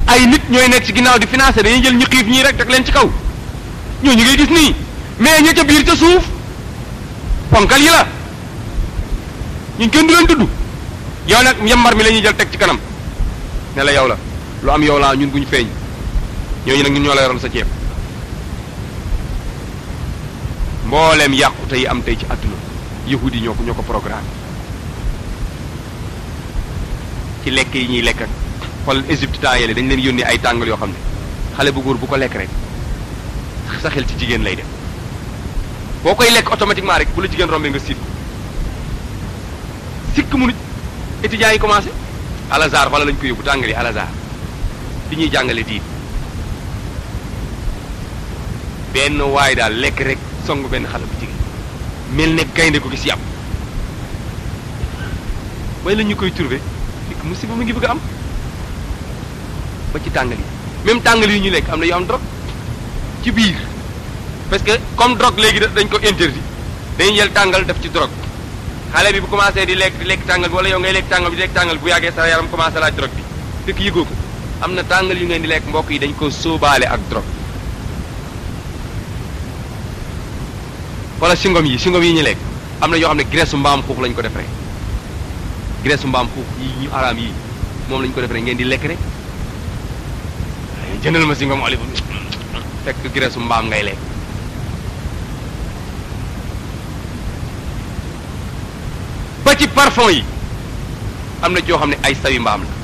ay nit ñooy nekk ci ginnaaw di financer dañuy jël ñu xiif ñii rek teg leen ci kaw ñoo ñu ngay gis nii mais ña ca biir ca suuf ponkal yi la ñu kenn du leen tudd yow nag yambar mi la ñuy jël teg ci kanam ne la yow la lu am yow laa ñun bu ñu feeñ ñooñu nag ñun ñoo la yoroon sa ceeb mbooleem yàqute yi am tey ci àdduna yahudi yi ñoo ko ñoo ko programme ci lekk yi ñuy lekk ak xool Égypte temps yële dañ leen yónnee ay tàngal yoo xam ne xale bu góor bu ko lekk rek sa xel ci jigéen lay def boo koy lekk automatiquement rek bu la jigéen rombee nga siit ko sikk mu nit étudiants yi commencé al azhar wala lañ ko yóbbu tàngal yi al azhar bi ñuy jàngale diin benn waay daal lekk rek song benn xale bu jigéen mel ne gaynde ko gis yàpp way la ñu koy trouvé fekk musiba mu ngi bëgg a am ba ci tàngal yi même tàngal yi ñu lekk am na yu am drogue ci biir parce que comme drogue léegi dañ ko interdit dañuy jël tàngal def ci drogue xale bi bu commencé di lekk di lekk tàngal bi wala yow ngay lekk tàngal bi di lekk tàngal bi bu yàggee sa yaram commencé laaj drogue bi fekk yëgoo ko am na tàngal yu ngeen di lekk mbokk yi dañ ko sóobaale ak drogue wala singom yi singom yi ñu lekk am na yoo xam ne graisse mbaam xuux lañ ko def rek graisse mbaam xuux yi ñu araam yi moom lañ ko def rek ngeen di lekk rek jëndal ma singom olive fekk graisse mbaam ngay lekk ba ci parfum yi am na ci yoo xam ne ay sawi mbaam la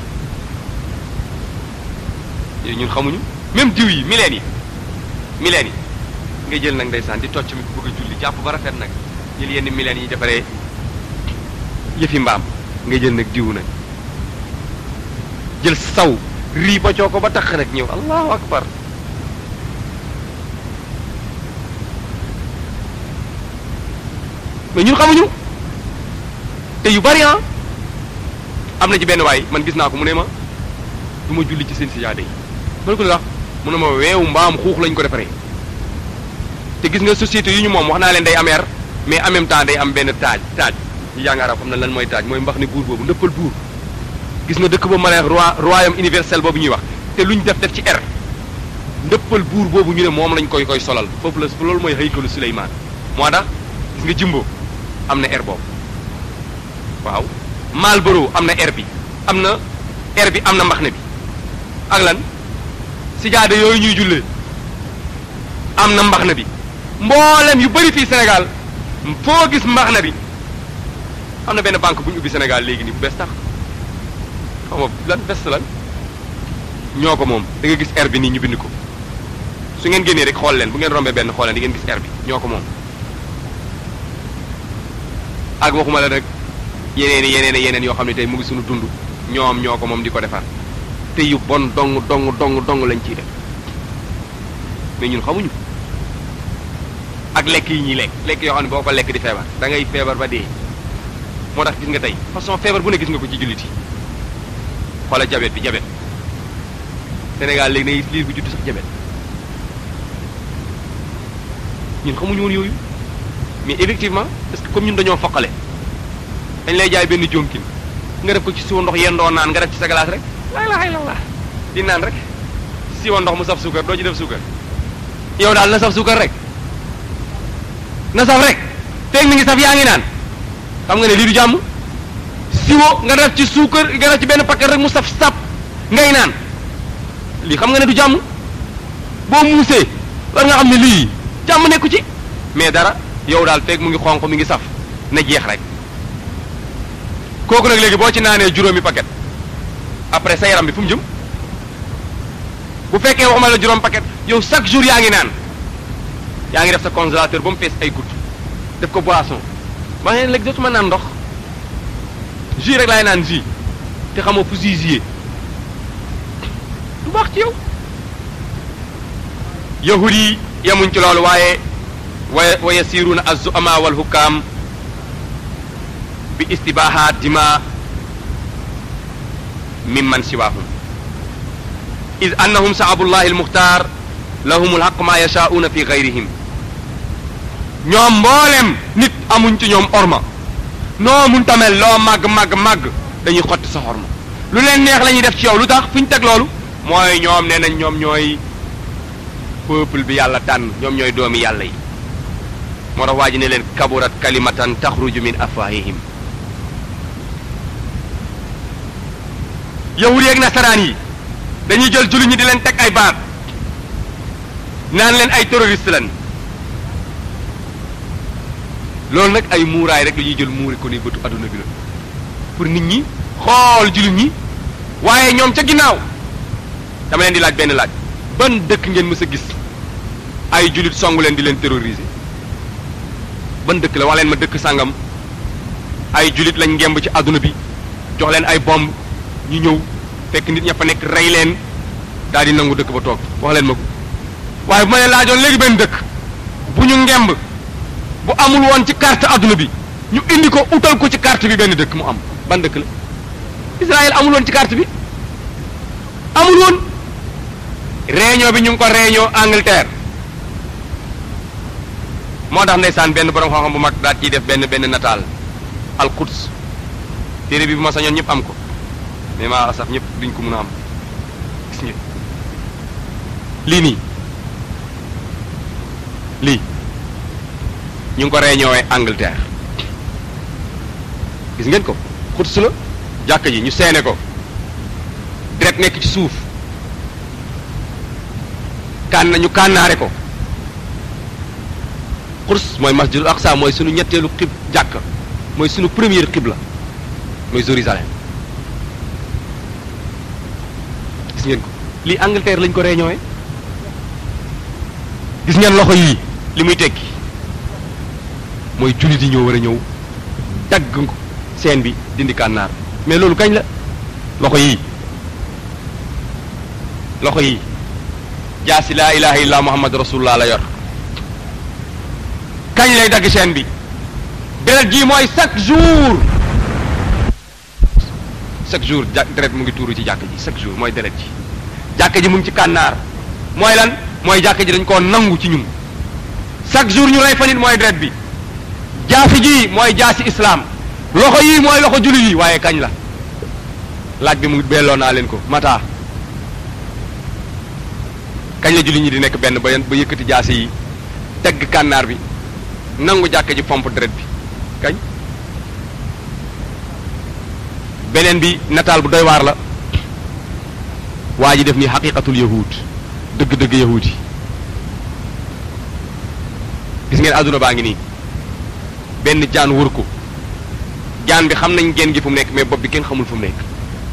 yooyu ñun xamuñu même diw yi mileen yi mileen yi nga jël nag ndeysaan di tocc mi ko bëgg a julli jàpp ba rafet nag jël yenn mileen yi defaree yëfi mbaam nga jël nag diw nag jël saw rii ba coo ko ba tax nag ñëw allahu akbar mais ñun xamuñu te yu bari ah am na ci benn waay man gis naa ko mu ne ma du ma julli ci seen sijaade yi ma ne ko wax mu ne ma weewu mbaam xuux lañ ko defaree te gis nga société yu ñu moom wax naa leen day am air mais en même temps day am benn taaj taaj ñu jàng arab xam na lan mooy taaj mooy mbax ne buur boobu ndëppal buur gis nga dëkk boobu ma ne roi royaume universel boobu ñuy wax te luñ def def ci air ndëppal buur boobu ñu ne moom lañ koy koy solal foofu la loolu mooy haykalu Suleymaan moo tax gis nga jimbo am na air boobu waaw Marlboro am na air bi am na air bi am na mbax ne bi ak lan sijaade yooyu ñuy jullee am na mbax na bi mboolem yu bëri fii Sénégal foo gis mbax na bi am na benn banque bu ñu ubbi Sénégal léegi nii bu bees tax xaw ma lan best lan ñoo ko moom da nga gis air bi nii ñu bind ko su ngeen génnee rek xool leen bu ngeen rombee benn xool leen di ngeen gis air bi ñoo ko moom ak waxuma la rek yeneen i yeneen i yeneen yoo xam ne tey mu ngi suñu dund ñoom ñoo ko moom di ko defar te yu bon dong dong dong dong lañ ciy def mais ñun xamuñu ak lekk yi ñuy lekk lekk yoo xam ne boo ko lekk di feebar da ngay feebar ba dee moo tax gis nga tey façon feebar bu ne gis nga ko ci jullit yi xoola jabet bi jabet Sénégal léegi nay liir bu judd sax jabet ñun xamuñu woon yooyu mais effectivement parce que comme ñun dañoo foqale dañ lay jaay benn jonkin nga def ko ci siwo ndox yendoo naan nga def ci sa glace rek laa ilaha illallah di naan rek siwo ndox mu saf suukar doo ci def suukar yow daal na saf suukar rek na saf rek feeg mi ngi saf yaa ngi naan xam nga ne lii du jàmm siwo nga def ci suukar nga def ci benn paquet rek mu saf sap ngay naan lii xam nga ne du jàmm boo muusee war nga xam ne lii jàmm nekku ci mais dara yow daal feeg mu ngi xonq mi ngi saf na jeex rek kooku nag léegi boo ci naanee juróomi paquet après sa yaram bi fu mu jëm bu fekkee waxuma la juróom paquet yow chaque jour yaa ngi naan yaa ngi def sa congélateur ba mu fees ay gouttes def ko boisson ba ngeen léegi dootuma naan ndox jus rek laay naan jus te xamoo fu jus yee du baax ci yow yahud yi yemuñ ci loolu waaye wa wa yasiruuna az-zu'ama wal hukam bi istibaha dima mimman siwahum id annahum saabullahi almuxtaar lahum alxaq ma yashaa'uuna fi gayrihim ñoom mboolem nit amuñ ci ñoom orma noo mun tamel loo màgg màgg màgg dañuy xotti sa orma lu leen neex la ñuy def ci yow lu tax fu ñu teg loolu mooy ñoom nee nañ ñoom ñooy peuple bi yàlla tànn ñoom ñooy doomi yàlla yi moo tax waa ji ne leen kaburat kalimatan taxruju min afwahihim yahud yeeg nasaraan yi dañuy jël jullit ñi di leen teg ay baat naan leen ay terroriste lan loolu nag ay muuraay rek la ñuy jël muuri ko ni bëtu adduna bi la pour nit ñi xool jullit ñi waaye ñoom ca ginnaaw dama leen di laaj benn laaj ban dëkk ngeen mës a gis ay jullit songu leen di leen terroriser ban dëkk la wax leen ma dëkk sàngam ay jullit lañ ngemb ci adduna bi jox leen ay bomb ñu ñëw fekk nit ña fa nekk rey leen daal di nangu dëkk ba toog wax leen ma ko waaye bu ma leen laajoon léegi benn dëkk bu ñu ngemb bu amul woon ci carte adduna bi ñu indi ko utal ko ci carte bi benn dëkk mu am ban dëkk la Israël amul woon ci carte bi amul woon réunion bi ñu ngi ko réunion Angleterre moo tax ndeysaan benn borom xam-xam bu mag daal ciy def benn benn nataal al Quds téere bi bu ma sañoon ñëpp am ko mais maa asaf ñëpp duñ ko mën a am gis nga lii nii lii ñu ngi ko réunion Angleterre gis ngeen ko Quds la jàkk ji ñu seene ko deret nekk ci suuf kàn ñu kànnaare ko Quds mooy masjidul aqsa mooy sunu ñetteelu xib jàkk mooy sunu première xibla mooy Jérusalem gis ngeen ko lii Angleterre lañ ko réunion gis ngeen loxo yii li muy tekki mooy jullit yi ñoo war a ñëw dagg ko seen bi dindi kànnaar mais loolu kañ la loxo yii loxo yii jaasi laa ilaha illa muhammad rasulullah la yor kañ lay dagg seen bi deret ji mooy chaque jour chaque jour ja deret mu ngi tuuru ci jàkk ji chaque jour mooy deret ji jàkk ji mu ngi ci kànnaar mooy lan mooy jàkk ji dañ koo nangu ci ñun chaque jour ñu rey fa nit mooy deret bi jaasi ji mooy jaasi islam loxo yii mooy loxo jullit yi waaye kañ la laaj bi mu belloo naa leen ko mata kañ la jullit ñi di nekk benn ba ba yëkkati jaasi yi tegg kànnaar bi nangu jàkk ji pompe deret bi kañ beneen bi nataal bu doy waar la waa ji def ni xaqiqatul yahud dëgg-dëgg yahud yi gis ngeen àdduna baa ngi nii benn jaan wër ko jaan bi xam nañ genn gi fu mu nekk mais bopp bi kenn xamul fu mu nekk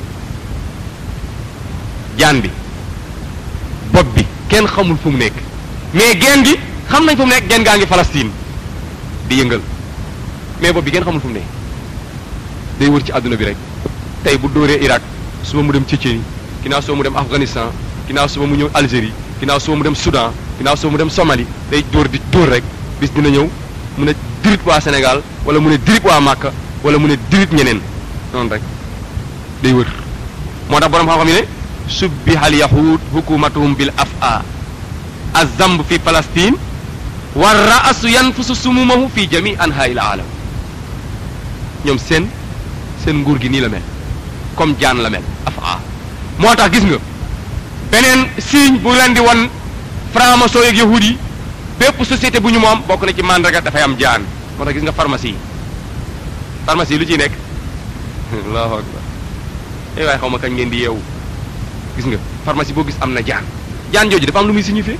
jaan bi bopp bi kenn xamul fu mu nekk mais genn gi xam nañ fu mu nekk genn gaa ngi Palestine di yëngal mais bopp bi kenn xamul fu mu nekk day wër ci àdduna bi rek tey bu dóoree Irak suba mu dem Tchétchénie ginnaaw suba mu dem Afghanistan ginnaaw suba mu ñëw Algérie ginnaaw suba mu dem Soudan ginnaaw suba mu dem Somalie day dóor di dóor rek bis dina ñëw mu ne dirit waa Sénégal wala mu ne dirit waa Màkka wala mu ne dirit ñeneen noonu rek day wër moo tax borom xam-xam yi ne subbihal yahud hukumatuhum bil afa azamb fi Palestine wa ra'su yanfusu sumumahu fi jami anhaa'il aalam ñoom seen seen nguur gi nii la mel comme jaan la mel afa moo tax gis nga beneen signe bu leen di wan franc-maçon yeeg yahud yi bépp société bu ñu moom bokk na ci mandarga dafay am jaan moo tax gis nga pharmacie yi pharmacie yi lu ciy nekk allahu akbar ay waaye xaw ma kañ ngeen di yeewu gis nga pharmacie boo gis am na jaan jaan jooju dafa am lu muy signifié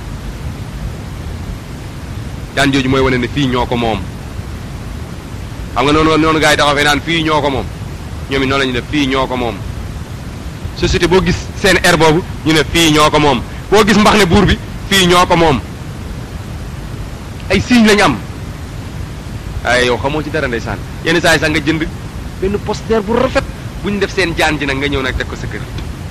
jaan jooju mooy wane ne fii ñoo ko moom xam nga noonu noonu gars yi taxaw fee naan fii ñoo ko moom ñoom it noonu la ñu def fii ñoo ko moom société boo gis seen air boobu ñu ne fii ñoo ko moom boo gis mbax ne buur bi fii ñoo ko moom ay signe lañu am ay yow xamoo ci dara ndeysaan yenn saa yi sax nga jënd benn poster bu rafet bu ñu def seen jaan ji nag nga ñëw nag teg ko sa kër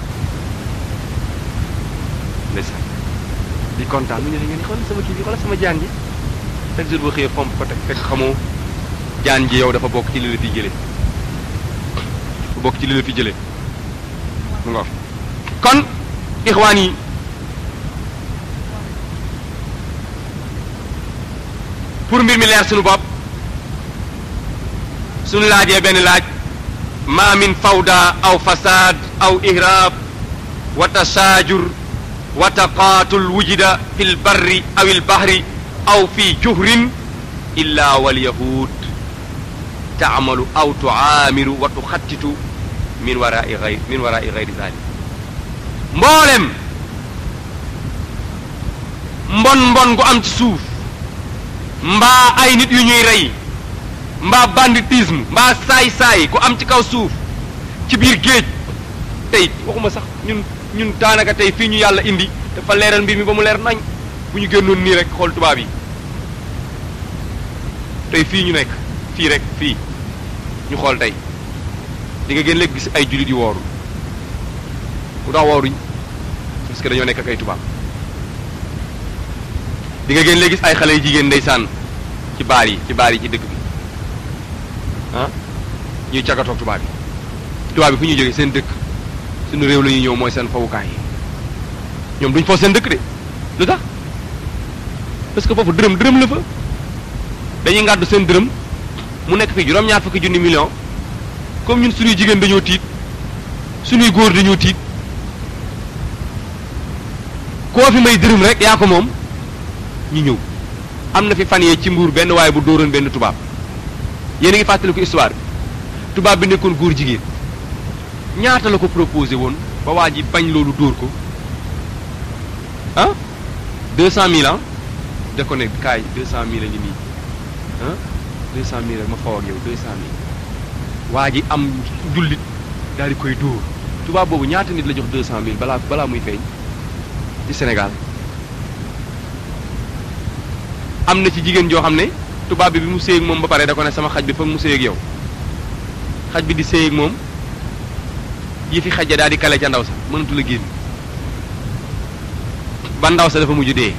ndeysaan di kontaan mu ñu ne ngeen xool sama kii bi xoolal sama jaan ji chaque jour boo xëyee fomp ko teg fekk xamoo jaan ji yow dafa bokk ci li la fi jëlee dafa bokk ci li la fi jëlee mu nga kon ixwaan yi pour mbir mi leer suñu bopp suñu laajee benn laaj ma min fawda aw fasad aw ihrab wa tasaajur wa taqaatul wujida fi lbarri aw ilbahri aw fi juhrin illa walyahud taamalu aw tuaamiru wa tuxattitu min warai gayr min warai gayri zalik mboolem mbon mbon gu am ci suuf mbaa ay nit yu ñuy rey mbaa banditisme mbaa saay-saay gu am ci kaw suuf ci biir géej tey waxuma sax ñun ñun daanaka tey fii ñu yàlla indi dafa leeral mbir mi ba mu leer nañ bu ñu génnoon nii rek xool tubaab yi tey fii ñu nekk fii rek fii ñu xool tey di nga gën léegi gis ay jullit yu wooru bu tax wooruñ parce que dañoo nekk ak ay tubaab di nga gën léegi gis ay xale yu jigéen ndeysaan ci baar yi ci baar yi ci dëkk bi ah ñuy cagatoog tubaab yi tubaab yi fu ñuy jógee seen dëkk suñu réew la ñuy ñëw mooy seen fawukaay yi ñoom duñ foo seen dëkk de lu tax parce que foofu dërëm dërëm la fa dañuy ngàddu seen dërëm mu nekk fii juróom-ñaar fukki junni million comme ñun suñuy jigéen dañoo tiit suñuy góor dañoo tiit koo fi may dërëm rek yaa ko moom ñu ñëw am na fi fan yee ci mbuur benn waaye bu dóoroon benn tubaab yéen a ngi fàttaliku histoire bi tubaab bi nekkoon góor jigéen ñaata la ko proposé woon ba waa ji bañ loolu dóor ko ah deux cent mille ans da ko ne kaay deux cent mille a ngi nii ah deux cent mille ma faw ak yow deux cent mille waa ji am jullit daal di koy dóor tubaab boobu ñaata nit la jox deux cent mille balaa balaa muy feeñ ci Sénégal am na ci jigéen joo xam ne tubaab bi bi mu séy ak moom ba pare da ko ne sama xaj bi foog mu séy ak yow xaj bi di séy ak moom yi fi xaj ja daal di kale ca ndaw sa mënatu la génn ba ndaw sa dafa mujj dee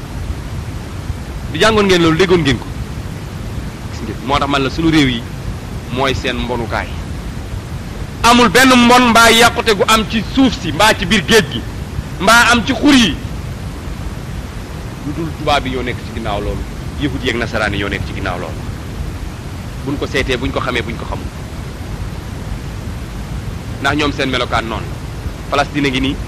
di jàngoon ngeen loolu déggoon ngeen ko gis ngeen moo tax man la sunu réew yi mooy seen mbonukaay amul benn mbon mbaa yàqute gu am ci suuf si mbaa ci biir géej gi mbaa am ci xur yi lu dul tubaab yi ñoo nekk ci ginnaaw loolu yëfut yeeg nasaraan yi ñoo nekk ci ginnaaw loolu buñ ko seetee buñ ko xamee buñ ko xamul ndax ñoom seen melokaan noonu la Palestine ngi nii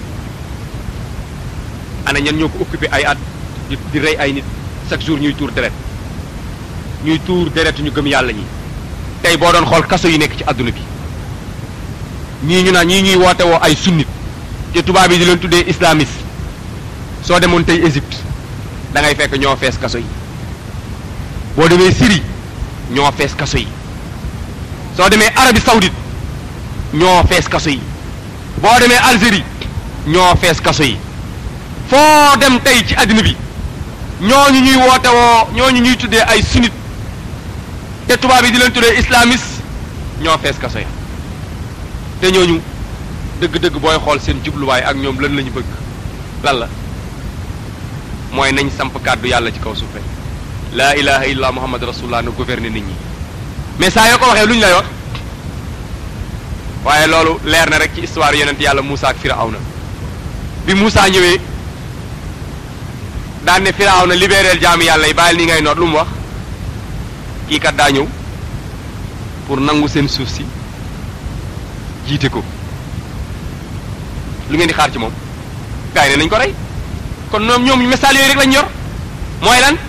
ana ñan ñoo ko occupé ay at di di rey ay nit chaque jour ñuy tuur deret ñuy tuur deret ñu gëm yàlla ñi tey boo doon xool kaso yi nekk ci àdduna bi ñii ñu naan ñii ñuy woote woo ay sunnit te tubaab yi di leen tuddee islamiste soo demoon tey Égypte da ngay fekk ñoo fees kaso yi boo demee Syrie ñoo fees kaso yi soo demee Arabie Saoudite ñoo fees kaso yi boo demee Algérie ñoo fees kaso yi foo dem tey ci àddina bi ñooñu ñuy woote woo ñooñu ñuy tuddee ay sunnit te tubaab yi di leen tuddee islamiste ñoo fees kaso yi te ñooñu dëgg-dëgg booy xool seen jubluwaay ak ñoom lan la ñu bëgg lan la mooy nañ samp kàddu yàlla ci kaw suuf rek laa ilaha illa muhammad rasulullah na gouverner nit ñi mais saa yoo ko waxee lu ñu lay wax waaye loolu leer na rek ci histoire yonent yàlla Moussa ak Firawna bi Moussa ñëwee daan ne Firawna libéréel jaami yàlla yi bàyyil ni ngay noot lu mu wax kii kat daa ñëw pour nangu seen suuf si jiite ko lu ngeen di xaar ci moom gars yi ne nañ ko rey kon ñoom ñoom message yooyu rek lañ yor mooy lan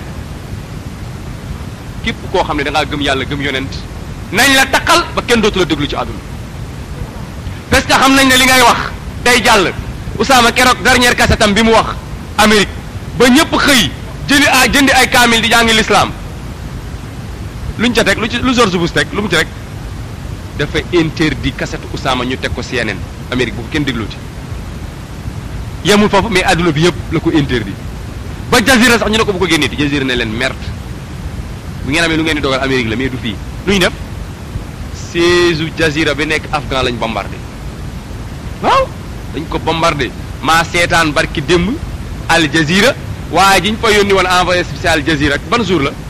képp koo xam ne da ngaa gëm yàlla gëm yonent nañ la taqal ba kenn dootu la déglu ci àdduna parce que xam nañ ne li ngay wax day jàll Usaama keroog dernière kasetam bi mu wax Amérique ba ñëpp xëy jëli a jëndi ay kaamil di jàngi l'islam luñ ca teg lu ci lu George Bush teg lu mu ci rek dafa interdit kasetu Usaama ñu teg ko CNN Amérique bu ko kenn déglooti yemul foofu mais adduna bi yëpp la ko interdit ba Jazira sax ñu ne ko bu ko génnee di Jazira ne leen merde bu ngeen amee lu ngeen di dogal Amérique la mais du fii lu ñu def siège Jazira bi nekk Afghan lañ bombardé waaw dañ ko bombardé maa seetaan barki démb Al Jazira waaye ji ñu fa yónni woon envoyé spécial Jazira ban jour la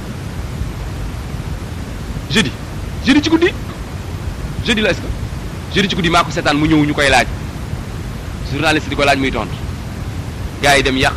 jeudi jeudi ci guddi jeudi la est-ce que jeudi ci guddi maa ko seetaan mu ñëw ñu koy laaj journaliste di ko laaj muy tontu gars yi dem yàq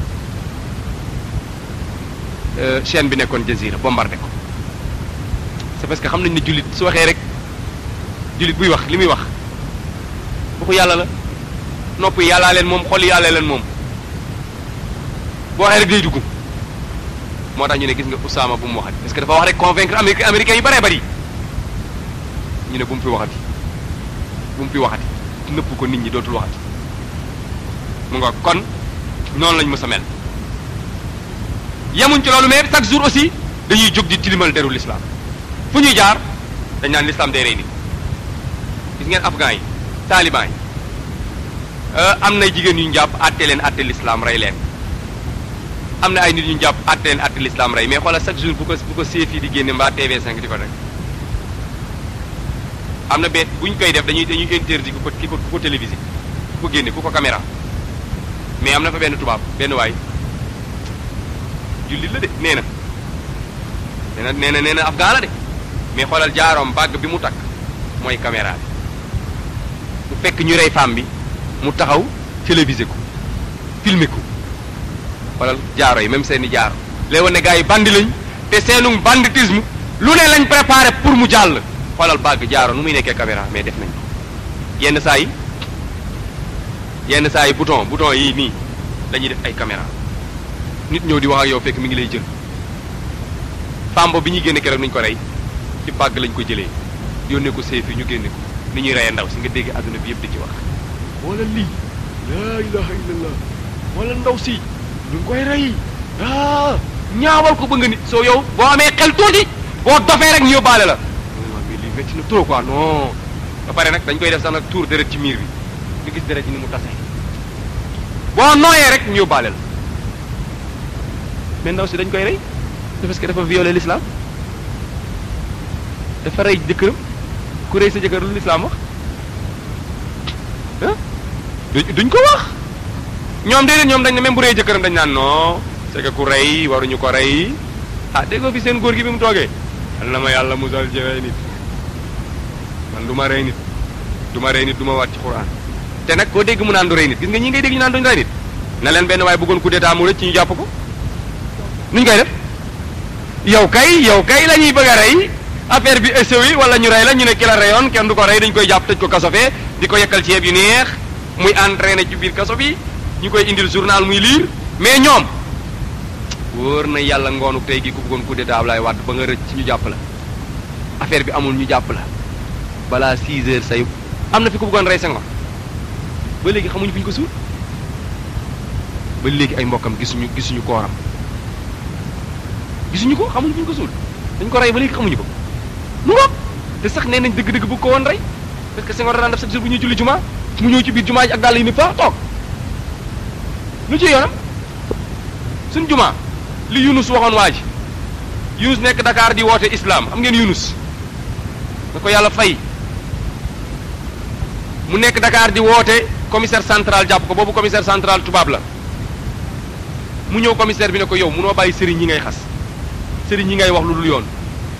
chaîne bi nekkoon Jazira bombardé ko c'est parce que xam nañ ne jullit su waxee rek jullit buy wax li muy wax waxu yàlla la nopp yi yàllaa leen moom xol yi yàlla leen moom boo waxee rek day dugg moo tax ñu ne gis nga Usaama bu mu waxati parce que dafa wax rek convaincre américain américains yi bëree bëri ñu ne bu mu fi waxati bu mu fi waxati nëpp ko nit ñi dootul waxati mu nga kon noonu lañ mës a mel yemuñ ci loolu mais chaque jour aussi dañuy jóg di tilimal deru l'islam fu ñuy jaar dañ naan l'islam day rey nit gis ngeen afghan yi taliban yi am na jigéen ñu jàpp àtte leen àtte l'islam rey leen am na ay nit ñu jàpp àtte leen àtte l'islam rey mais xoolal chaque jour bu ko bu ko CFI di génne mbaa TV5 di ko rek am na beet bu ñu koy def dañuy dañuy interdit ku ko ki ko ku ko télévisé ku ko génne ku ko caméra mais am na fa benn tubaab benn waay jullit la de nee na nee na nee na nee na afghan la de mais xoolal jaaroom bàgg bi mu takk mooy caméra bi mu fekk ñu rey femme bi mu taxaw télévisé ko filmé ko xoolal jaaro yi même seeni jaaro léegi woon ne gars yi bandi lañ te seenu banditisme lu ne lañ préparé pour mu jàll xoolal bàgg jaaro nu muy nekkee caméra mais def nañ ko yenn saa yi yenn saa yi bouton bouton yii nii dañuy def ay caméra nit ñëw di wax ak yow fekk mi ngi lay jël femme bi ñuy génne keroog nuñ ko rey ci bàgg lañ ko jëlee yónnee ko seefi ñu génne ko ni ñuy reyee ndaw si nga dégg àdduna bi yëpp di ci wax wala lii laa ilaha illallah wala ndaw si ñu ngi koy rey ah ñaawal ko ba nga nit soo yow boo amee xel tuuti boo dofee rek ñu yóbbaale la mais lii métti na trop quoi non ba pare nag dañ koy def sax nag tour deret ci miir bi ñu gis deret ci ni mu tase boo nooyee rek ñu yóbbaale la mais ndaw si dañ koy rey parce que dafa violé l'islam dafa rey jëkkëram ku rey sa jëkkër lu l'islam wax ah duñ ko wax ñoom déedéet ñoom dañ ne même bu rey jëkkëram dañ naan non c'est que ku rey waruñu ko rey ah déggoo fi seen góor gi bi mu toogee yal na ma yàlla musal ci rey nit man du ma rey nit du ma rey nit du ma waat ci Qur'an te nag koo dégg mu naan du rey nit gis nga ñi ngay dégg ñu naan duñ rey nit na leen benn waaye bëggoon coup d'état mu rëcc ci ñu jàpp ko nuñ koy def yow kay yow kay la ñuy bëgg a rey affaire bi échoué wala ñu rey la ñu ne ki la reyoon kenn du ko rey dañ koy jàpp tëj ko kaso fee di ko yekkal ceeb yu neex muy entraîné ci biir kaso bi ñu koy indil journal muy lire mais ñoom wóor na yàlla ngoonu tey gi ku bëggoon coup d'état Ablaye Wade ba nga rëcc ñu jàpp la affaire bi amul ñu jàpp la balaa 6 heures say am na fi ku bëggoon rey Senghor ba léegi xamuñu fi ñu ko suul ba léegi ay mbokkam gisuñu gisuñu kooram gisuñu ko xamuñu fi ñu ko suul dañ ko rey ba léegi xamuñu ko mu ngoog te sax nee nañ dëgg-dëgg bu ko woon rey parce que Senghor daan def chaque jour bu ñuy julli juma mu ñëw ci biir juma ji ak dàll yi ni fa toog lu ci yoonam suñ juma li Yunus waxoon waa ji Yunus nekk Dakar di woote islam xam ngeen Yunus na ko yàlla fay mu nekk Dakar di woote commissaire central jàpp ko boobu commissaire central tubaab la mu ñëw commissaire bi ne ko yow munoo bàyyi sëriñ yi ngay xas sëriñ yi ngay wax lu dul yoon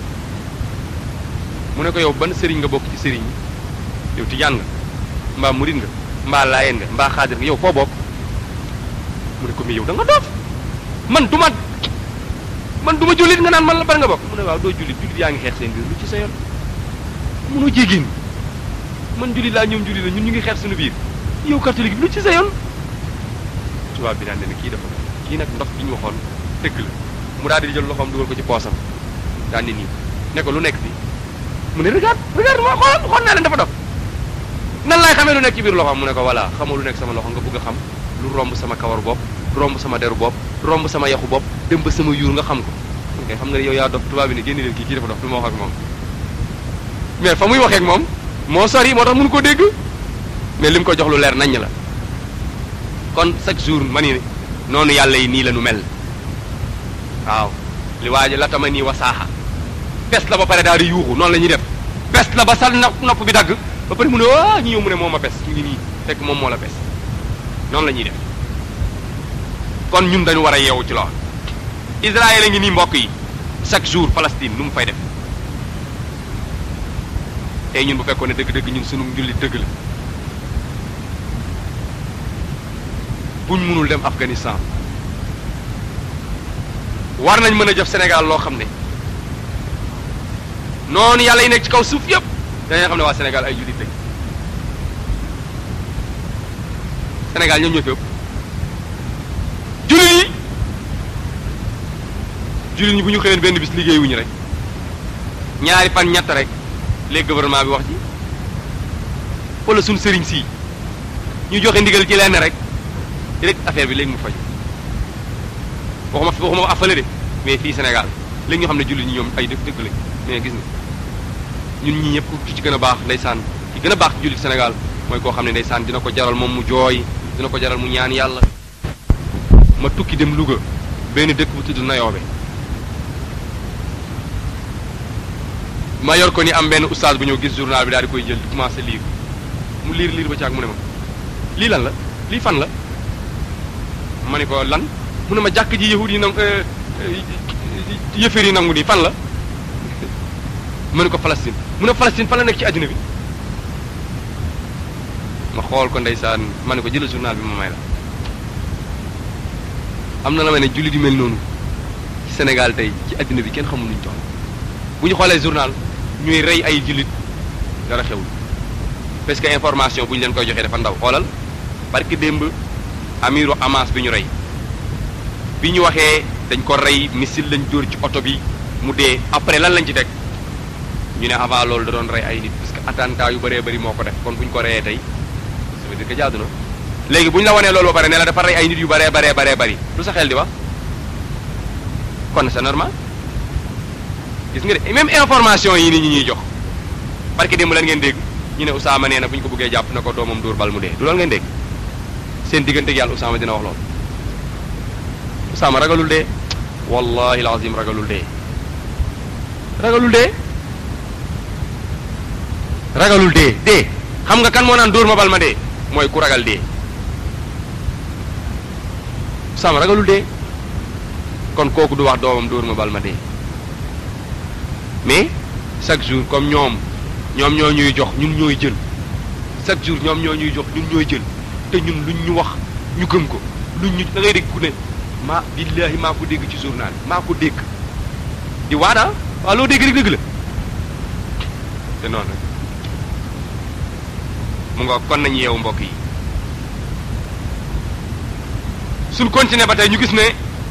mu ne ko yow ban sëriñ nga bokk ci sëriñ yi yow tijaan nga mbaa murid nga mbaa laayeen nga mbaa xaadir nga yow foo bokk mu ne ko mais yow da nga doof man du ma man du ma jullit nga naan man la bar nga bokk mu ne waaw doo jullit jullit yaa ngi xeex seen biir lu ci sa yoon munoo jégéen man jullit laa ñoom jullit la ñun ñu ngi xeex suñu biir yow catholique bi lu ci sa yoon tubaab bi naan ne kii dafa kii nag ndox bi ñu waxoon dëgg la mu daal di jël loxoom dugal ko ci poosam daan ni nii ne ko lu nekk fii mu ne regarde regarde moo xool xool naa leen dafa dof nan laay xamee lu nekk ci biir loxoom mu ne ko voilà xamoo lu nekk sama loxo nga bëgg a xam lu romb sama kawar bopp romb sama deru bopp romb sama yaxu bopp dem ba sama yuur nga xam ko ok xam nga ne yow yaa dof tubaab bi ne génne leen kii kii dafa dof du ma wax ak moom mais fa muy waxee ak moom moo sori moo tax mënu ko dégg mais li mu ko jox lu leer naññ la kon chaque jour ma ni noonu yàlla yi nii la nu mel waaw li waaji la tama nii wasaaxa pes la ba pare daal di yuuxu noonu la ñuy def pes la ba sal na nopp bi dagg ba pare mu ne waa ñu ñëw mu ne moo ma pes ñu ngi nii fekk moom moo la pes noonu la ñuy def kon ñun dañu war a yeewu ci lool Israël a ngi nii mbokk yi chaque jour Palestine nu mu fay def tey ñun bu fekkoon ne dëgg-dëgg ñun sunu njulli dëgg la buñ mënul dem Afghanistan war nañ mën a jëf Sénégal loo xam ne noonu yàlla yi nekk ci kaw suuf yëpp dañuy xam ne waa Sénégal ay jullit lañ Sénégal ñoom ñoo fi ëpp jullit yi jullit ñi bu ñu xëyoon benn bis liggéey wuñu rek ñaari fan ñett rek léegi gouvernement bi wax ci wala suñ sëriñ si ñu joxe ndigal ci lenn rek rek affaire bi léegi mu faj waxuma waxuma afale de mais fii Sénégal léegi ñu xam ne jullit ñi ñoom ay dëkk dëkk lañ mais gis nga ñun ñii ñëpp ku ci gën a baax ndeysaan ki gën a baax ci jullit Sénégal mooy koo xam ne ndeysaan dina ko jaral moom mu jooy dina ko jaral mu ñaan yàlla ma tukki dem Louga benn dëkk bu tudd Nayoobe ma yor ko ni am benn oustaz bu ñëw gis journal bi daal di koy jël di commencé lire mu liir liir ba caag mu ne ma lii lan la lii fan la ma ne ko lan mu ne ma jàkk ji yahud yi nangu yëfër yi nangu nii fan la ma ne ko Palestine mu ne Palestine fan la nekk ci àddina bi ma xool ko ndeysaan ma ne ko jëlal journal bi ma may la am na la ma ne jullit yu mel noonu ci Sénégal tey ci àddina bi kenn xamul nuñ toll bu ñu xoolee journal ñuy rey ay jullit dara xewul parce que information bu ñu leen koy joxee dafa ndaw xoolal parce que démb amiru Hamas bi ñu rey bi ñu waxee dañ ko rey missile lañ dóor ci oto bi mu dee après lan lañ ci teg ñu ne avant loolu da doon rey ay nit parce que attentat yu bëree bëri moo ko def kon bu ñu ko reyee tey ça veut dire que jaadu na léegi bu ñu la wanee loolu ba pare ne la dafa rey ay nit yu bëree bëree bëree bëri lu sa xel di wax kon c'est normal gis nga de même information yi nit ñi ñuy jox parce que démb lan ngeen dégg ñu ne Usaama nee na bu ñu ko bëggee jàpp na ko doomam dóor bal mu dee du loolu ngeen dégg seen diggante yàlla Usaama dina wax loolu Usaama ragalul dee wallahi alazim ragalul dee ragalul dee ragalul dee dee xam nga kan moo naan dóor ma bal ma dee mooy ku ragal dee Usaama ragalul dee kon kooku du wax doomam dóor ma bal ma dee mais chaque jour comme ñoom ñoom ñoo ñuy jox ñun ñooy jël chaque jour ñoom ñoo ñuy jox ñun ñooy jël te ñun luñ ñu wax ñu gëm ko luñ ñu da ngay dégg ku ne maa billaahi maa ko dégg ci journal maa ko dégg di waada waaw loo dégg rek dégg la te noonu rek mu nga kon nañu yeewu mbokk yi suñ continuer ba tey ñu gis ne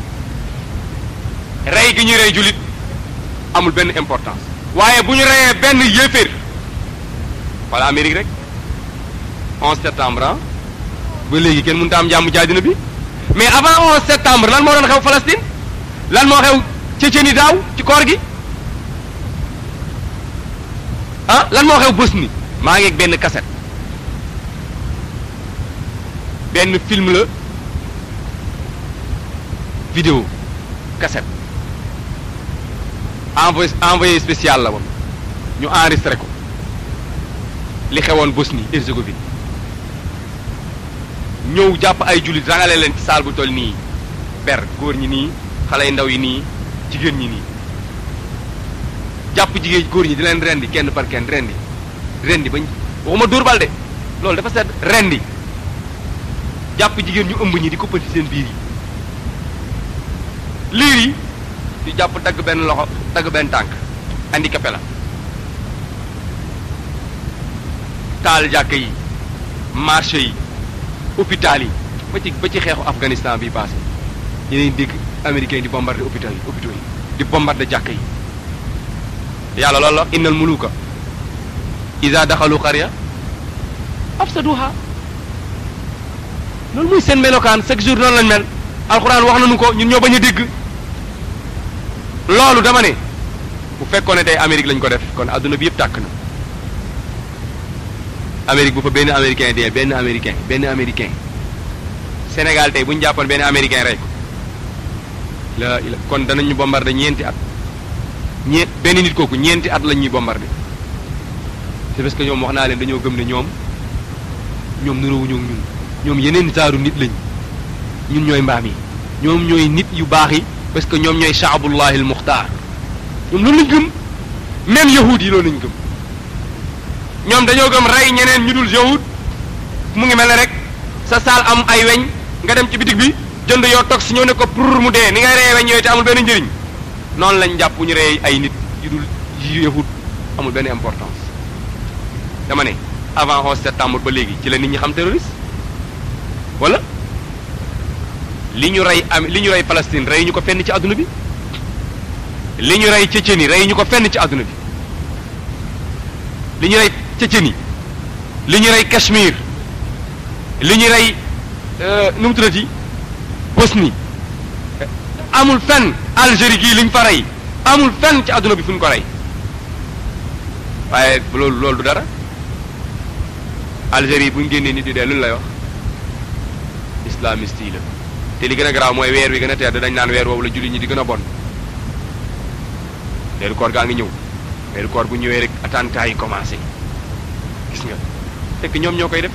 rey gi ñuy rey jullit amul benn importance waaye bu ñu reyee benn yéeféer wala Amérique rek 11 septembre ah ba léegi kenn mënut a am jàmm jaadina bi mais avant 11 septembre lan moo doon xew Palestine lan moo xew Tchétchénie daaw ci koor gi ah lan moo xew Bosnie maa ngi ak benn cassette benn film la vidéo cassette envoyé envoyé spécial la woon ñu enregistré ko li xewoon Bosnie Herzégovine ñëw jàpp ay jullit rangale leen ci saal bu toll nii ber góor ñi nii xale yu ndaw yi nii jigéen ñi nii jàpp jigéen góor ñi di leen rendi kenn par kenn rendi rendi bañ waxuma dóor bal de loolu dafa sedd rendi jàpp jigéen ñu ëmb ñi di koppati seen biir yi liir yi di jàpp dagg benn loxo dagg benn tànk handicapé la taal jàkk yi marché yi hôpital yi ba ci ba ci xeexu Afghanistan bi passé yeneen dégg américains yi di bombardé hôpital yi hôpitaux yi di bombardé jàkk yi yàlla loolu la innal muluka iza daxalu qarya afsaduha loolu muy seen melokaan chaque jour noonu lañ mel alxuraan wax nañu ko ñun ñoo bañ a dégg loolu dama ne bu fekkoon ne tey Amérique lañ ko def kon adduna bi yëpp tàkk na Amérique bu fa benn américain dee benn américain benn américain Sénégal tey bu ñu jàppoon benn américain rey ko la ila kon danañu bombardé ñeenti at ñeent benn nit kooku ñeenti at lañ ñuy bombardé c'est parce que ñoom wax naa leen dañoo gëm ne ñoom ñoom nuróowuñu ak ñun ñoom yeneen saaru nit lañ ñun ñooy mbaam yi ñoom ñooy nit yu baax yi parce que ñoom ñooy shaabullahi al muxtaar ñoom loolu lañ gëm même yahud yi loolu lañ gëm ñoom dañoo gëm rey ñeneen ñu dul yahud mu ngi mel ne rek sa saal am ay weñ nga dem ci bitig bi jënd yoo toog si ñëw ne ko pour mu dee ni ngay reyee weñ yooyu te amul benn njëriñ noonu lañ jàpp ñu rey ay nit yu dul yahud amul benn importance dama ne avant 11 septembre ba léegi ci la nit ñi xam terroriste wala li ñu rey am li ñu rey Palestine rey ñu ko fenn ci àdduna bi li ñu rey Tchétchénie rey ñu ko fenn ci àdduna bi li ñu rey Tchétchénie li ñu rey Cachemire li ñu rey nu mu tuddati Bosnie amul fenn Algérie gii li ñu fa rey amul fenn ci àdduna bi fu ñu ko rey waaye loolu loolu du dara Algérie bu ñu génnee nit di dee lu ñu lay wax islamiste yi la te li gën a garaaw mooy weer wi gën a tedd dañ naan weer woowu la jullit ñi di gën a bon weeru koor gaa ngi ñëw weeru koor bu ñëwee rek attentat yi commencé gis nga fekk ñoom ñoo koy def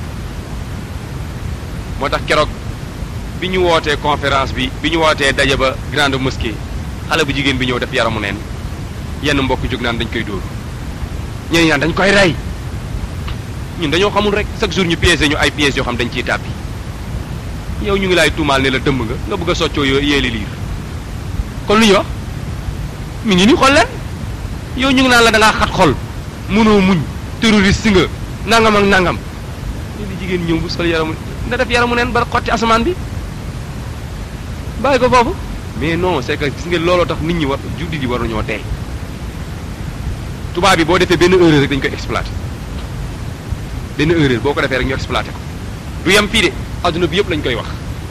moo tax keroog bi ñu wootee conférence bi bi ñu wootee daje ba grande mosquée xale bu jigéen bi ñëw def yaramu neen yenn mbokk jóg naan dañ koy dóor ñeneen ñaan dañ koy rey ñun dañoo xamul rek chaque jour ñu piégé ñu ay pièges yoo xam dañ ciy tàbbi yow ñu ngi laay tuumaal ne la dëmb nga nga bëgg a soccoo yoo yéeli liir kon lu ñu wax mi ngi ni xool leen yow ñu ngi naan la da ngaa xat xol mënoo muñ terroriste nga nangam ak nangam li jigéen ñëw bu sol yaramu na def yaramu neen ba xotti asamaan bi bàyyi ko foofu mais non c'est que gis nga looloo tax nit ñi war juddi di war nañoo tey tubaab bi boo defee benn erreur rek dañ koy exploité benn erreur boo ko defee rek ñu exploité ko du yem fii de adduna bi yëpp lañ koy wax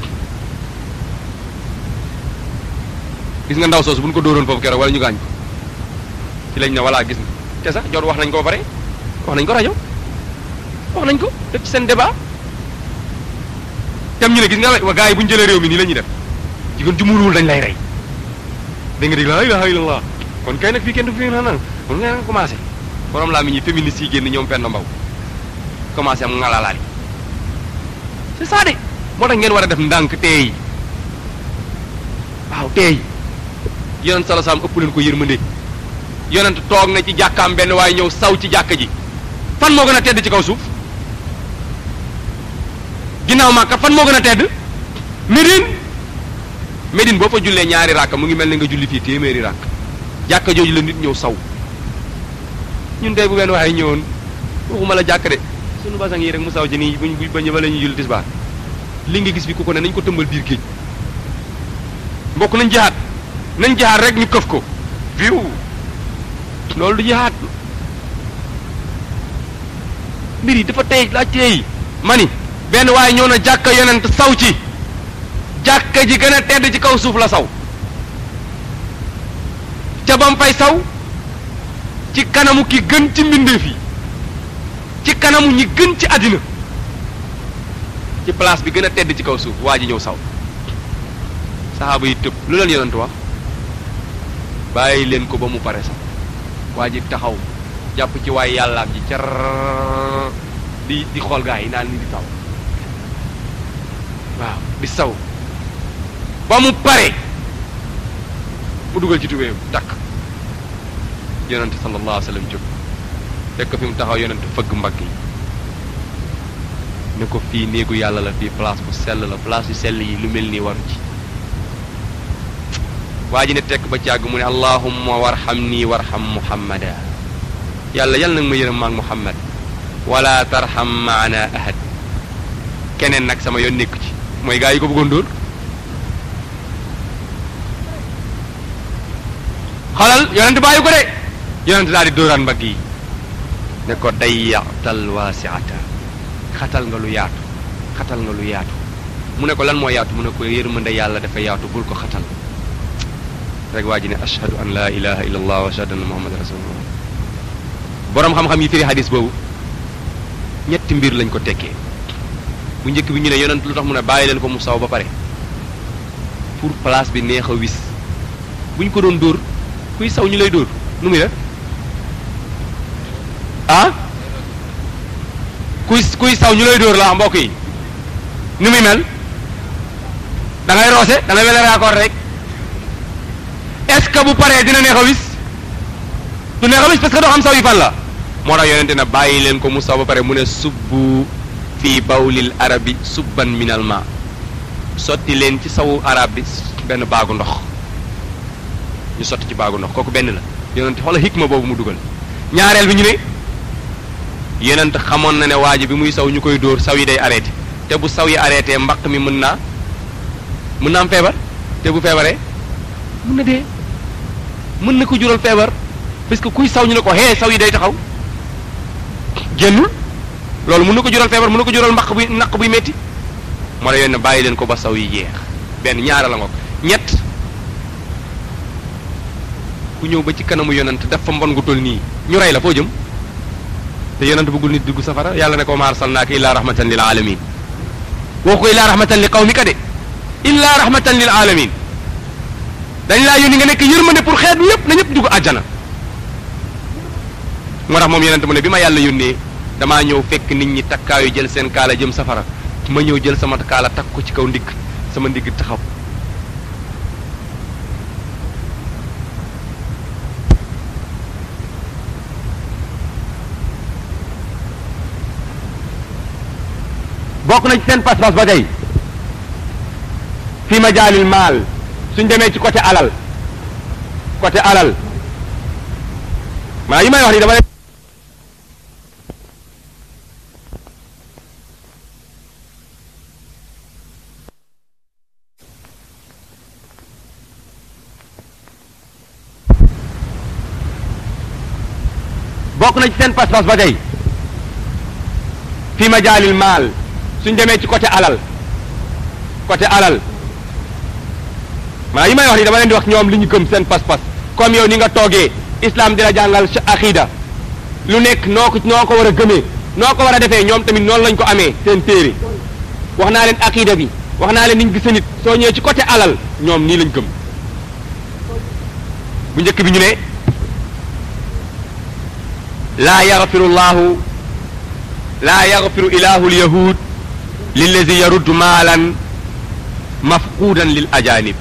gis nga ndaw soosu bu ñu ko dóoroon foofu keroog wala ñu gaañ ko ci lañ ne voilà gis nga te sax jot wax nañ ko ba pare wax nañ ko rajo wax nañ ko def ci seen débat tam ñu ne gis nga wa gars yi bu ñu jëlee réew mi nii la ñuy def jigéen ju muuruwul dañ lay rey da nga dégg la ilaha illallah kon kay nag fii kenn du fi na nang kon nga nga commencé borom laa mi ñi féministes yi génn ñoom fenn mbaw commencé am ngalalaal yi c'est ça de moo tax ngeen war a def ndànk teey waaw teey yonent sala saam ëpp leen ko yërmande yonent toog na ci jàkkaam benn waaye ñëw saw ci jàkka ji fan moo gën a tedd ci kaw suuf ginnaaw Màkka fan moo gën a tedd Médine Médine boo fa jullee ñaari ràkk mu ngi mel ni nga julli fii téeméeri ràkk jàkka jooju la nit ñëw saw ñun tey bu benn waaye ñëwoon waxuma la jàkk de sunu basang yi rek mu saw ci nii buñ buñ bañ ba la ñuy julli tisbaar li nga gis fi ku ko ne nañ ko tëmbal biir géej mbokk nañ jihaat nañ jihaat rek ñu këf ko viw loolu du jihaat mbir yi dafa tey laa teey ma ni benn waaye ñëw na jàkka yonent saw ci jàkka ji gën a tedd ci kaw suuf la saw ca bam fay saw ci kanamu ki gën ci mbindeef yi ci kanamu ñi gën ci àddina ci place bi gën a tedd ci kaw suuf waa ji ñëw saw saxaaba yi tëb lu leen yonent wax bàyyi leen ko ba mu pare sax waa ji taxaw jàpp ci waay yàllaam ji car di di xool gaa yi naan ni di taw waaw di saw ba mu pare mu dugal ci tubéyam takk yonent sallallahu alayhi wa sallam jóg fekk fi mu taxaw yonent fëgg mbagg yi ne ko fii néegu yàlla la fii place bu sell la place yu sell yi lu mel nii waru ci waa ji ne tekk ba càgg mu ne allahumma warham nii warham muhammada yàlla yàlla nag ma yërëm maag muhammad wala tarham maana ahad keneen nag sama yoon nekku ci mooy gaa yi ko bëggoon dóor xalal yonent bàyyi ko de yonent daal di dóoraan mbagg yi ne ko dayyatal waasiata xatal nga lu yaatu xatal nga lu yaatu mu ne ko lan moo yaatu mu ne ko yërmande yàlla dafa yaatu bul ko xatal rek waa ji ne ashhadu an laa ilaha illa allah wa ashhadu anna muhammad rasulullah boroom xam-xam yi firi hadis boobu ñetti mbir lañ ko tekkee bu njëkk bi ñu ne yonent lu tax mu ne bàyyi leen ko mu saw ba pare pour place bi neex a wis bu ñu ko doon dóor kuy saw ñu lay dóor nu muy def ah kuy kuy saw ñu lay dóor la mbokk yi nu muy mel da ngay roose da ngay mel raccord rek est-ce que bu paree dina neex a wis du neex a wis parce que doo xam saw yi fan la moo tax yonente na bàyyi leen ko mu saw ba pare mu ne subbu fii bawlil arabi subban minal ma sotti leen ci sawu arab bi benn baagu ndox ñu sotti ci baagu ndox kooku benn la yonente xoola hikma boobu mu dugal ñaareel bi ñu ne yonent xamoon na ne waa ji bi muy saw ñu koy dóor saw yi day arrêté te bu saw yi arrêté mbaq mi mën naa mën na am feebar te bu feebaree mën na dee mën na ko jural feebar parce que kuy saw ñu ne ko hee saw yi day taxaw génnul loolu mën na ko jural feebar mën na ko jural mbaq buy naq buy metti moo la yoon ne bàyyi leen ko ba saw yi jeex benn ñaara la ngoog ñett ku ñëw ba ci kanamu yonent def fa mbon gu toll nii ñu rey la foo jëm te yonent bëggul nit dugg safara yàlla ne ko ma arsalnaaka illaa rahmatan lil alamin woo ko illaa rahmatan li qawmika de illaa rahmatan lil alamin dañ laa yónni nga nekk yërmande pour xeet yépp na ñëpp dugg àjjana moo tax moom yonent mu ne bi ma yàlla yónnee damaa ñëw fekk nit ñi takkaayu jël seen kaala jëm safara ma ñëw jël sama kaala takk ko ci kaw ndigg sama ndigg taxaw bokk na ci seen pas-pas ba tey fi ma jaalil maal suñ demee ci côté alal côté alal maa yi may wax ni dama ne bokk na ci seen pas-pas ba tey fi ma jaalil maal suñ demee ci côté alal côté alal maa yi may wax ni dama leen di wax ñoom li ñu gëm seen pas-pas comme yow ni nga toogee islam di la jàngal sa aqida lu nekk noo ko noo ko war a gëmee noo ko war a defee ñoom tamit noonu lañ ko amee seen téere wax naa leen aqida bi wax naa leen niñ gis nit soo ñëwee ci côté alal ñoom nii lañ gëm bu njëkk bi ñu ne laa yaxfiru llahu laa yaxfiru ilahu lyahud lillazi yaruddu maalan mafquudan lil ajanib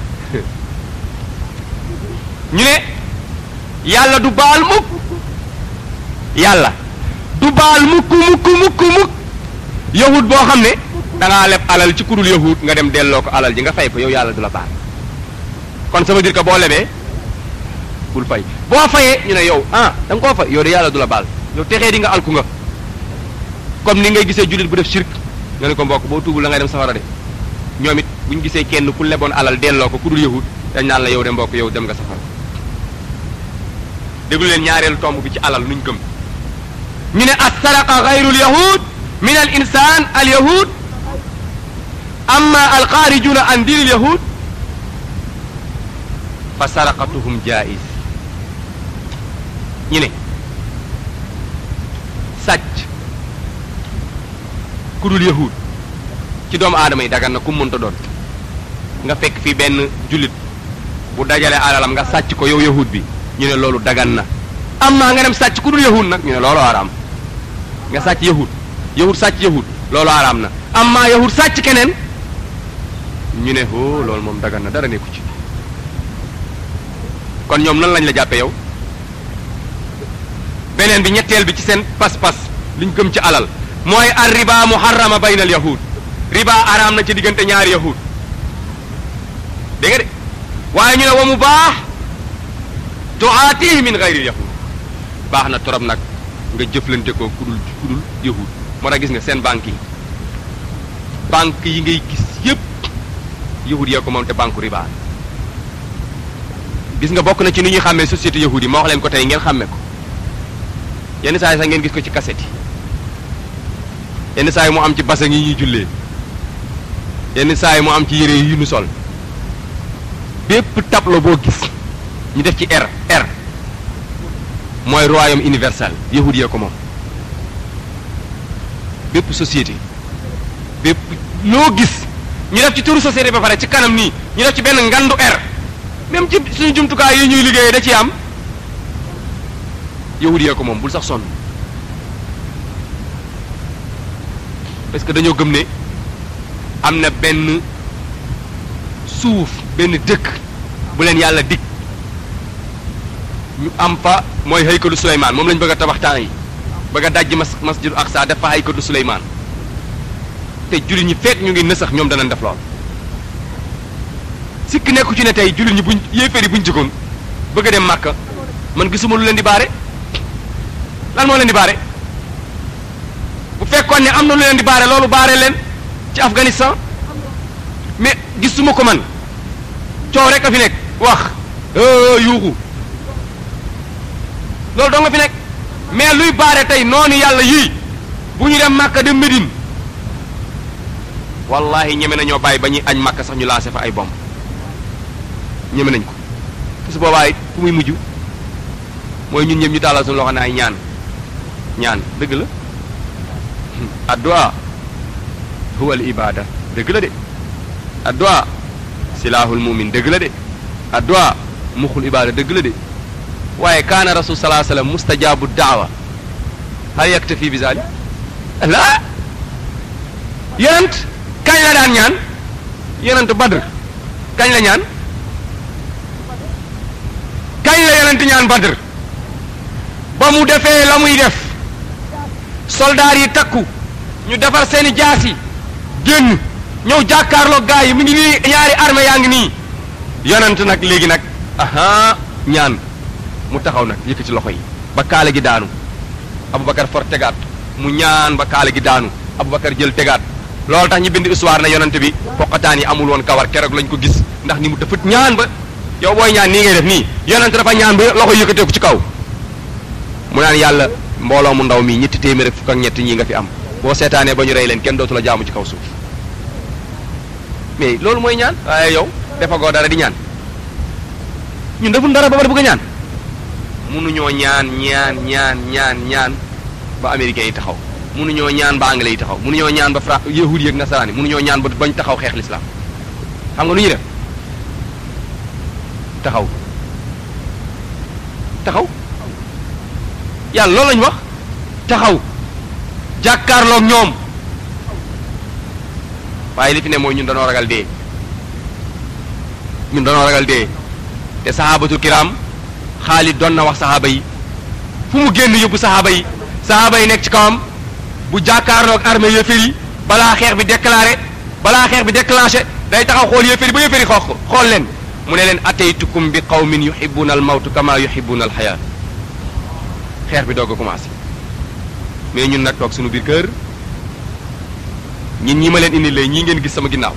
ñu ne yàlla du baal mukk yàlla du baal mukk mukk mukk mukk yahud boo xam ne da ngaa leb alal ci kudul yahud nga dem delloo ko alal ji nga fay ko yow yàlla du la baal kon ça veut dire que boo lebee bul fay boo fayee ñu ne yow ah da nga koo fay yow de yàlla du la baal yow texee di nga alku nga comme ni ngay gisee jullit bu def shirk nga ne ko mbokk boo tuubul la ngay dem safara de ñoom it bu ñu gisee kenn ku leboon alal delloo ko ku dul yahud dañ naan la yow de mbokk yow dem nga safara déglu leen ñaareelu tomb bi ci alal nuñ gëm ñu ne as saraqa gayrul yahud min al insan al yahud amma al xaarijuna an diinil yahud fa saraqatuhum jaiz ñu ne sàcc ku dul yahud ci doomu aadama yi dagan na ku mënta doon nga fekk fii benn jullit bu dajale alalam nga sàcc ko yow yahud bi ñu ne loolu dagan na amma nga dem sàcc ku dul yahud nag ñu ne loolu araam nga sàcc yahud yahud sàcc yahud loolu araam na amma yahud sàcc keneen ñu ne oh loolu moom dagan na dara nekku ci kon ñoom nan lañ la jàppe yow beneen bi ñetteel bi ci seen pas-pas liñ gëm ci alal mooy ar riba muharrama bayna al yahud riba araam na ci diggante ñaari yahud dégg nga de waaye ñu ne wa mu baax tuaatihi min gayri yahud baax na torop nag nga jëflante ko kudul kudul yahud moo tax gis nga seen banque yi banque yi ngay gis yépp yahud yee ko moom te banque riba gis nga bokk na ci ni ñuy xàmmee société yahud yi ma wax leen ko tey ngeen xàmme ko yenn saa yi sax ngeen gis ko ci cassette yi yenn saa yi mu am ci basang yi ñuy jullee yenn saa yi mu am ci yére yi ñu sol bépp tableau boo gis ñu def ci R R mooy royaume universel yahud yee ko moom bépp société bépp loo gis ñu def ci turu société ba pare ci kanam nii ñu def ci benn ngandu R même ci suñu jumtukaay yi ñuy liggéeyee da ciy am yahud yee ko moom bul sax sonn parce que dañoo gëm ne am na benn suuf benn dëkk bu leen yàlla dig ñu am fa mooy haykalu Suleymaan moom lañ bëgg a tabax temps yi bëgg a dajji mas masjidu Aqsa def fa haykalu Suleymaan te jullit ñi fekk ñu ngi nësax ñoom danañ def lool sikk nekku ci ne tey jullit ñi buñ yéeféer yi buñ jëkkoon bëgg a dem Màkka man gisuma lu leen di baare lan moo leen di baare bu fekkoon ne am na lu leen di baare loolu baare leen ci Afghanistan mais gisuma ko man coow rek a fi nekk wax yuuxu loolu doo nga fi nekk mais luy baare tey noonu yàlla yii bu ñu dem Màkka dem Médine wallahi ñeme nañoo bàyyi ba ñuy añ Màkka sax ñu lancé fa ay bomb ñeme nañ ko te su boobaa it fu muy mujj mooy ñun ñëpp ñu tàllal suñu loxo ne ay ñaan ñaan dëgg la addu'a huwa al ibada dëgg la de addu'a silahul mumin dëgg la de addu'a muxul ibada dëgg la de waaye kaana rasul salaa sallam mustajabu daawa hal yaktafi bi zalik la yonent kañ la daan ñaan yonent badr kañ la ñaan kañ la yonent ñaan badr ba mu defee la muy def soldaar yi takku ñu defar seeni jaas yi génn ñëw jàkkaarloo gaa yi mu ngi nii ñaari armée yaa ngi nii yonent nag léegi nag aha ñaan mu taxaw nag yëkk ci loxo yi ba kaale gi daanu Aboubacar for tegaat mu ñaan ba kaale gi daanu Aboubacar jël tegaat loolu tax ñu bind histoire na yonent bi poqataan yi amul woon kawar keroog lañ ko gis ndax ni mu dafa ñaan ba yow booy ñaan nii ngay def nii yonent dafa ñaan ba loxo yëkkateeku ci kaw mu naan yàlla mbooloo mu ndaw mi ñetti téeméer ak fukk ak ñett ñii nga fi am boo seetaanee ba ñu rey leen kenn dootu la jaamu ci kaw suuf mais loolu mooy ñaan waaye yow defagoo dara di ñaan ñun deful dara ba bari bëgg a ñaan munuñoo ñaan ñaan ñaan ñaan ñaan ba américains yi taxaw munuñoo ñaan ba anglais yi taxaw munuñoo ñaan ba fra yahudi yi ak nasaraan yi munuñoo ñaan ba bañ taxaw xeex lislaam xam nga nu ñuy def taxaw taxaw yàlla loolu lañu wax taxaw jàkkaarloog ñoom waaye li fi ne mooy ñun danoo ragal dee ñun danoo ragal dee te sahabatul kiram Xaalid doon na wax sahaaba yi fu mu génn yóbbu sahaaba yi sahaaba yi nekk ci kawam bu jàkkaarloog armée yéeféer yi balaa xeex bi déclaré balaa xeex bi déclenché day taxaw xool yéeféer yi ba yéeféer yi xoox xool leen mu ne leen ataytukum bi qawmin yuhibbuna al mawtu kama yuhibbuna al xayaat xeex bi doog a commencé mais ñun nag toog suñu biir kër ñin ñi ma leen indi lay ñii ngeen gis sama ginnaaw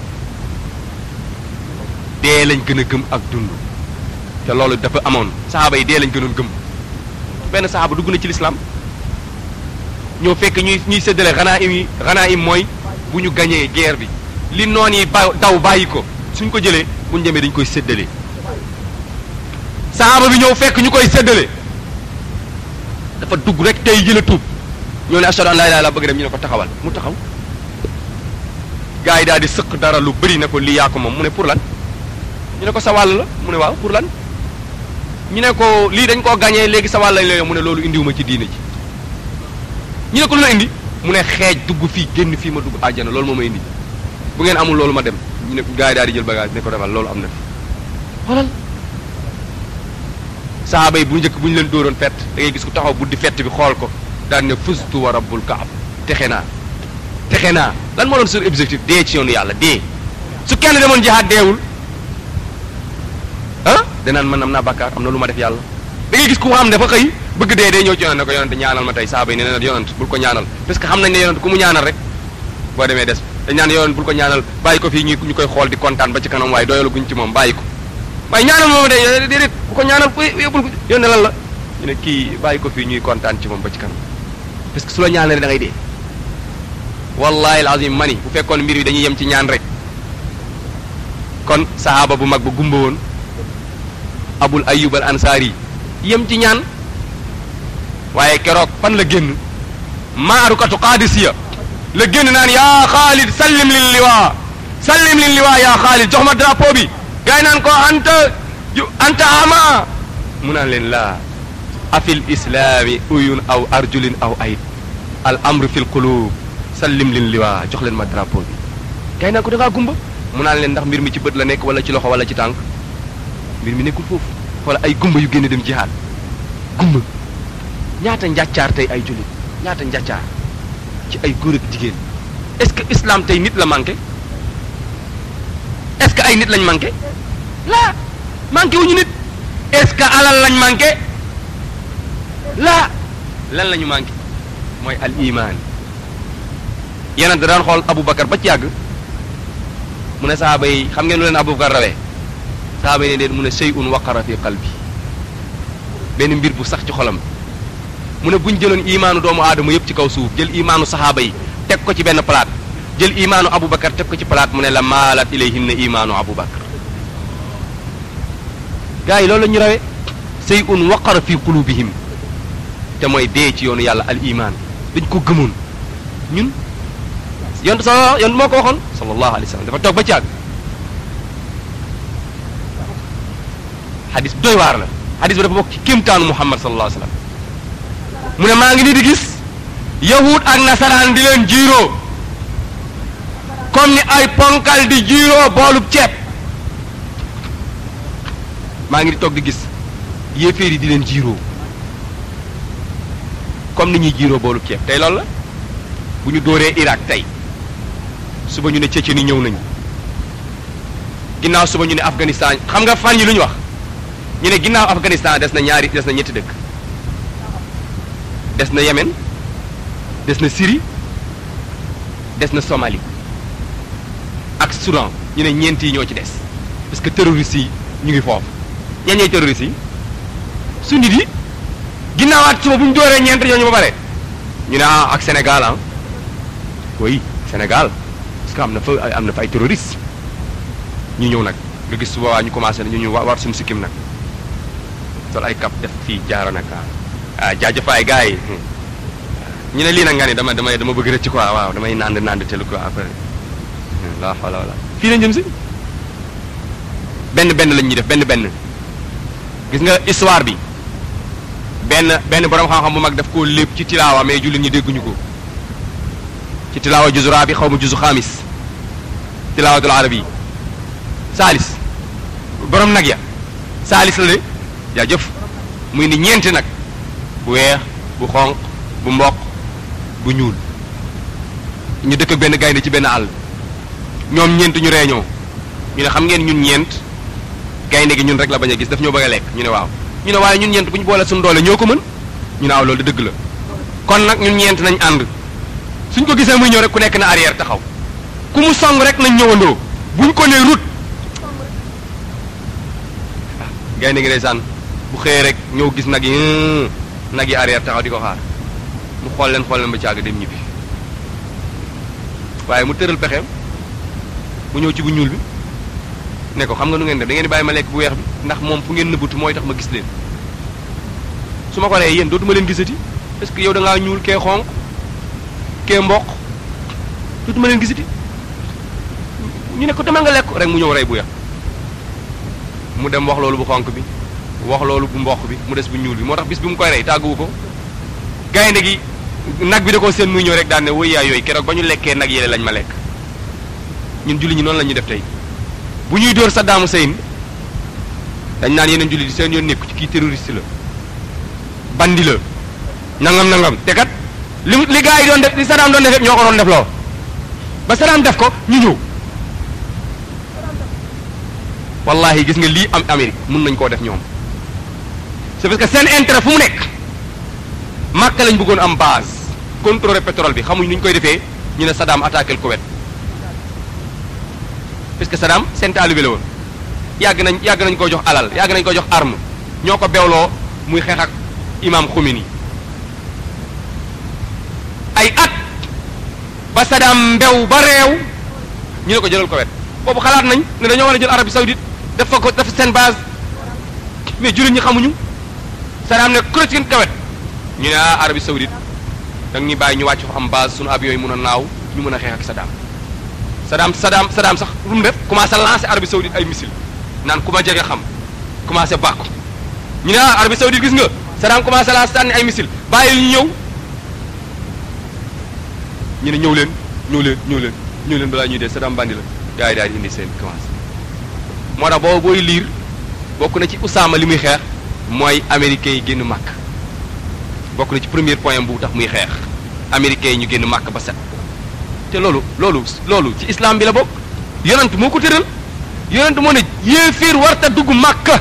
dee lañ gën a gëm ak dund te loolu dafa amoon saxaaba yi dee lañ gënoon gëm benn saxaaba dugg na ci lislaam ñoo fekk ñuy ñuy séddale xanaa im yi xanaa im mooy bu ñu gañee guerre bi li noon yi ba daw bàyyi ko suñ ko jëlee bu ñu demee dañ koy séddale saxaaba bi ñëw fekk ñu koy séddale dafa dugg rek tey jëla tuub ñoo ne ashhadu an laa ilaaha illallaah bëgg dem ñu ne ko taxawal mu taxaw gars yi daal di sëq dara lu bëri ne ko lii yaa ko moom mu ne pour lan ñu ne ko sa wàll la mu ne waaw pour lan ñu ne ko lii dañ koo gañee léegi sa wàll lañ la mu ne loolu indiwuma ci diine ji ñu ne ko lu la indi mu ne xeej dugg fii génn fii ma dugg àjjana loolu moo ma indi bu ngeen amul loolu ma dem ñu ne gars yi daal di jël bagage ne ko demal loolu am na fi xoolal sahaaba yi bu njëkk bu ñu leen dóoroon fett da ngay gis ku taxaw buddi fett bi xool ko daan ne fustu wa rabbul kaab texe naa texe naa lan moo doon sur objectif dee ci yoonu yàlla dee su kenn demoon jihaad deewul ah danaan man am naa bàkkaar am na lu ma def yàlla da ngay gis ku xam ne dafa xëy bëgg dee day ñëw ci yonent ne ko yonent ñaanal ma tey saaba yi ne na yonent bul ko ñaanal parce que xam nañ ne yonent ku mu ñaanal rek boo demee des dañ naan yonent bul ko ñaanal bàyyi ko fii ñu ñu koy xool di kontaan ba ci kanam waaye doyalu guñ ci moom bàyyi ko waaye ñaanal moom de déedéet bu ko ñaanal yóbbul ko yónne lan la ñu ne kii bàyyi ko fii ñuy kontaan ci moom ba ci kanam parce que su la ñaanalee da ngay dee wallahi alazim mani bu fekkoon mbir yi dañuy yem ci ñaan rek kon sahaaba bu mag ba gumba woon abul ayub al ansaari yem ci ñaan waaye keroog fan la génn maarukatu qaadisiya la génn naan yaa xaalid sallim lil liwaa sallim lil liwaa yaa xaalid jox ma drapeau bi gars yi naan ko anta ju anta ama mu naan leen laa afil islaami uyun aw arjulin aw ayit al amru fil qulub sallim lin liwaa jox leen ma drapeau bi gars yi naan ko da ngaa gumba mu naan leen ndax mbir mi ci bët la nekk wala ci loxo wala ci tànk mbir mi nekkul foofu wala ay gumba yu génn dem jihaad gumba ñaata njàccaar tey ay jullit ñaata njàccaar ci ay góor ak jigéen est-ce que islam tey nit la manqué est-ce que ay nit lañ manqué laa manqué wuñu nit est-ce que alal lañ manqué laa lan la ñu manqué mooy al iman yeneen da daan xool Aboubacar ba ci yàgg mu ne sahaaba yi xam ngeen lu leen Abubakar rawee sahaaba yi ne leen mu ne shay'un waqara fi qalbi benn mbir bu sax ci xolam mu ne buñ jëloon imaanu doomu aadama yëpp ci kaw suuf jël imaanu sahaaba yi teg ko ci benn palaat jël imaanu Abubakar teg ko ci palaat mu ne la maalat ilayhinna imaanu Abubakar gars yi loolu la ñu rawee shay'un waqara fi qulubihim te mooy dee ci yoonu yàlla al iman dañ ko gëmoon ñun yonent sa yonent moo ko waxoon sallallahu alayhi wa sallam dafa toog ba caag xadis doy waar la xadis bi dafa bokk ci kéemtaanu Muhammad sallallahu alayhi wa sallam mu ne maa ngi nii di gis yahud ak nasaraan di leen jiiroo comme ni ay ponkal di jiiroo boolub ceeb maa ngi di toog di gis yéeféer yi di leen jiiroo comme ni ñuy jiiroo boolub ceeb tey loolu la bu ñu dóoree Irak tey suba ñu ne Tchétchénie ñëw nañu ginnaaw suba ñu ne Afghanistan xam nga fan yi lu ñu wax ñu ne ginnaaw Afghanistan des na ñaari des na ñetti dëkk des na Yémen des na Syrie des na Somalie ak Soudan ñu ne ñeent yi ñoo ci des parce que terroristes yi ñu ngi foofu ñan ñooy terroristes yi su nit yi ginnaawaat suba bu ñu dooree ñeent ñooñu ba pare ñu ne ah ak Sénégal ah oui Sénégal parce que am na fa am na fa ay terroristes ñu ñëw nag nga gis suba waa ñu commencé ñu ñu war suñu sikkim nag sol ay kap def fii jaaro nag ah jaajëfaay gars yi ñu ne lii nag nga ni dama dama dama bëgg rëcc quoi waaw damay nand nand telu quoi après la wala wala fii lañ jëm si benn benn lañ ñuy def benn benn gis nga histoire bi benn benn borom xam-xam bu mag daf koo lépp ci tilaawa mais jullit ñi dégguñu ko ci tilaawa juzu raabi xaw ma juzu xaamis tilaawatul arabi saalis borom nag ya saalis la de jaajëf muy ni ñeenti nag bu weex bu xonq bu mboq bu ñuul ñu dëkk ak benn gaynde ci benn àll ñoom ñeent ñu reeñoo ñu ne xam ngeen ñun ñeent gaynde gi ñun rek la bañ a gis daf ñoo bëgg a lekk ñu ne waaw ñu ne waaye ñun ñeent bu ñu boole suñu doole ñoo ko mën ñu ne waaw loolu de dëgg la kon nag ñun ñeent nañ ànd suñ ko gisee muy ñëw rek ku nekk na arrière taxaw ku mu song rek nañ ñëwandoo buñ ko nee route gaynde gi ndeysaan bu xëyee rek ñëw gis nag yi nag yi arrière taxaw di ko xaar mu xool leen xool leen ba càgg dem ñibbi waaye mu tëral pexeem mu ñëw ci bu ñuul bi ne ko xam nga nu ngeen def da ngeen di bàyyi ma lekk bu weex bi ndax moom fu ngeen nëbbatu mooy tax ma gis leen su ma ko nee yéen dootuma leen gisati parce que yow da ngaa ñuul kee xonq kee mboq dootuma leen gisati ñu ne ko demal nga lekk rek mu ñëw rey bu weex mu dem wax loolu bu xonq bi wax loolu bu mboq bi mu des bu ñuul bi moo tax bis bi mu koy rey tàgguwu ko gaynde gi nag bi da koo seen muy ñëw rek daan ne wëy yaay yooyu keroog ba ñu lekkee nag yéle lañ ma lekk ñun julli ñi noonu la ñuy def tey bu ñuy dóor Saddam Hussein dañ naan yeneen julli di seen yoon nekku ci kii terroriste la bandi la nangam nangam te kat li li gars yi doon def li Saddam doon def yëpp ñoo ko doon def loo ba Saddam def ko ñu ñëw wallahi gis nga lii am Amérique mun nañ koo def ñoom c'est parce que seen intérêt fu mu nekk Màkka lañ bëggoon am base contrôler pétrole bi xamuñ nu ñu koy defee ñu ne Saddam attaqué le Koweït parce que Saddam seen taalibe la woon yàgg nañ yàgg nañ ko jox alal yàgg nañ ko jox arme ñoo ko bewloo muy xeex ak imam Khomeini ay at ba Saddam mbew ba réew ñu ne ko jëlal Koweït boobu xalaat nañ ne dañoo war a jël Arabie Saoudite def fa ko def seen base mais jullit ñi xamuñu Saddam ne kuréel Koweït ñu ne ah Arabie Saoudite da nga ñuy bàyyi ñu wàcc fa am base sunu avion yi mun a naaw ñu mën a xeex ak Saddam Saddam Saddam Saddam sax lu mu def commencé lancer Arabie Saoudite ay missile naan ku ma jege xam commencé bàkku ñu ne ah Arabie Saoudite gis nga Saddam commencé lancer sànni ay missile bàyyi ñu ñëw ñu ne ñëw leen ñëw leen ñëw leen ñëw leen balaa ñuy dee Saddam bandi la gars yi daal di indi seen commencé moo tax boobu booy liir bokk na ci Usaama li muy xeex mooy américains yi génn màkk bokk na ci premier point bu tax muy xeex américains yi ñu génn màkk ba set te loolu loolu loolu ci islam bi la bokk yonent moo ko tëral yonent moo ne yéeféer warta dugg màkka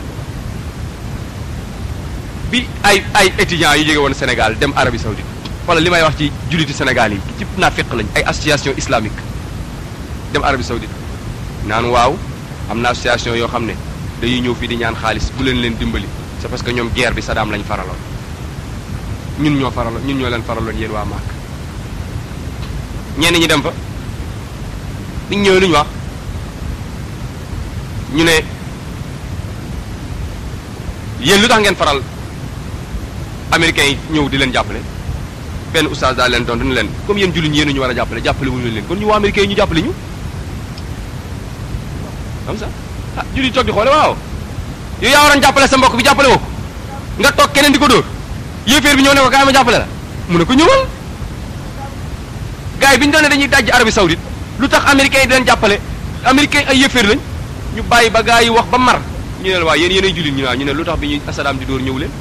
bi ay ay étudiants yu jóge woon Sénégal dem Arabie Saoudite wala li may wax ci julliti Sénégal yi ci nafiq lañ ay association islamique dem Arabie Saoudite naan waaw am na association yoo xam ne dañuy ñëw fii di ñaan xaalis bu leen leen dimbali c'est parce que ñoom guerre bi Saddam lañ faraloon ñun ñoo faraloon ñun ñoo leen faraloon yéen waa Màkk ñenn ñi dem fa biñ ñëwee lu ñu wax ñu ne yéen lu tax ngeen faral américains yi ñëw di leen jàppale benn oustaz daal leen tontu ni leen comme yéen jullit ñi yéen ñu war a jàppale jàppale wuñu leen kon ñu waa américains yi ñu jàppale ñu comme ça ah jullit toog di xoole waaw yow yaa waroon jàppale sa mbokk bi jàppale woo ko nga toog keneen di ko dóor yéeféer bi ñëw ne ko kaay ma jàppale la mu ne ko ñëwal gars yi bi ñu doon ne dañuy dajji Arabie Saoudite lu tax américains yi di leen jàppale américains ay yéeféer lañ ñu bàyyi ba gars yi wax ba mar ñu ne la waa yéen yéenay jullit ñu naa ñu ne lu tax bi ñuy Saddam di dóor ñëw leen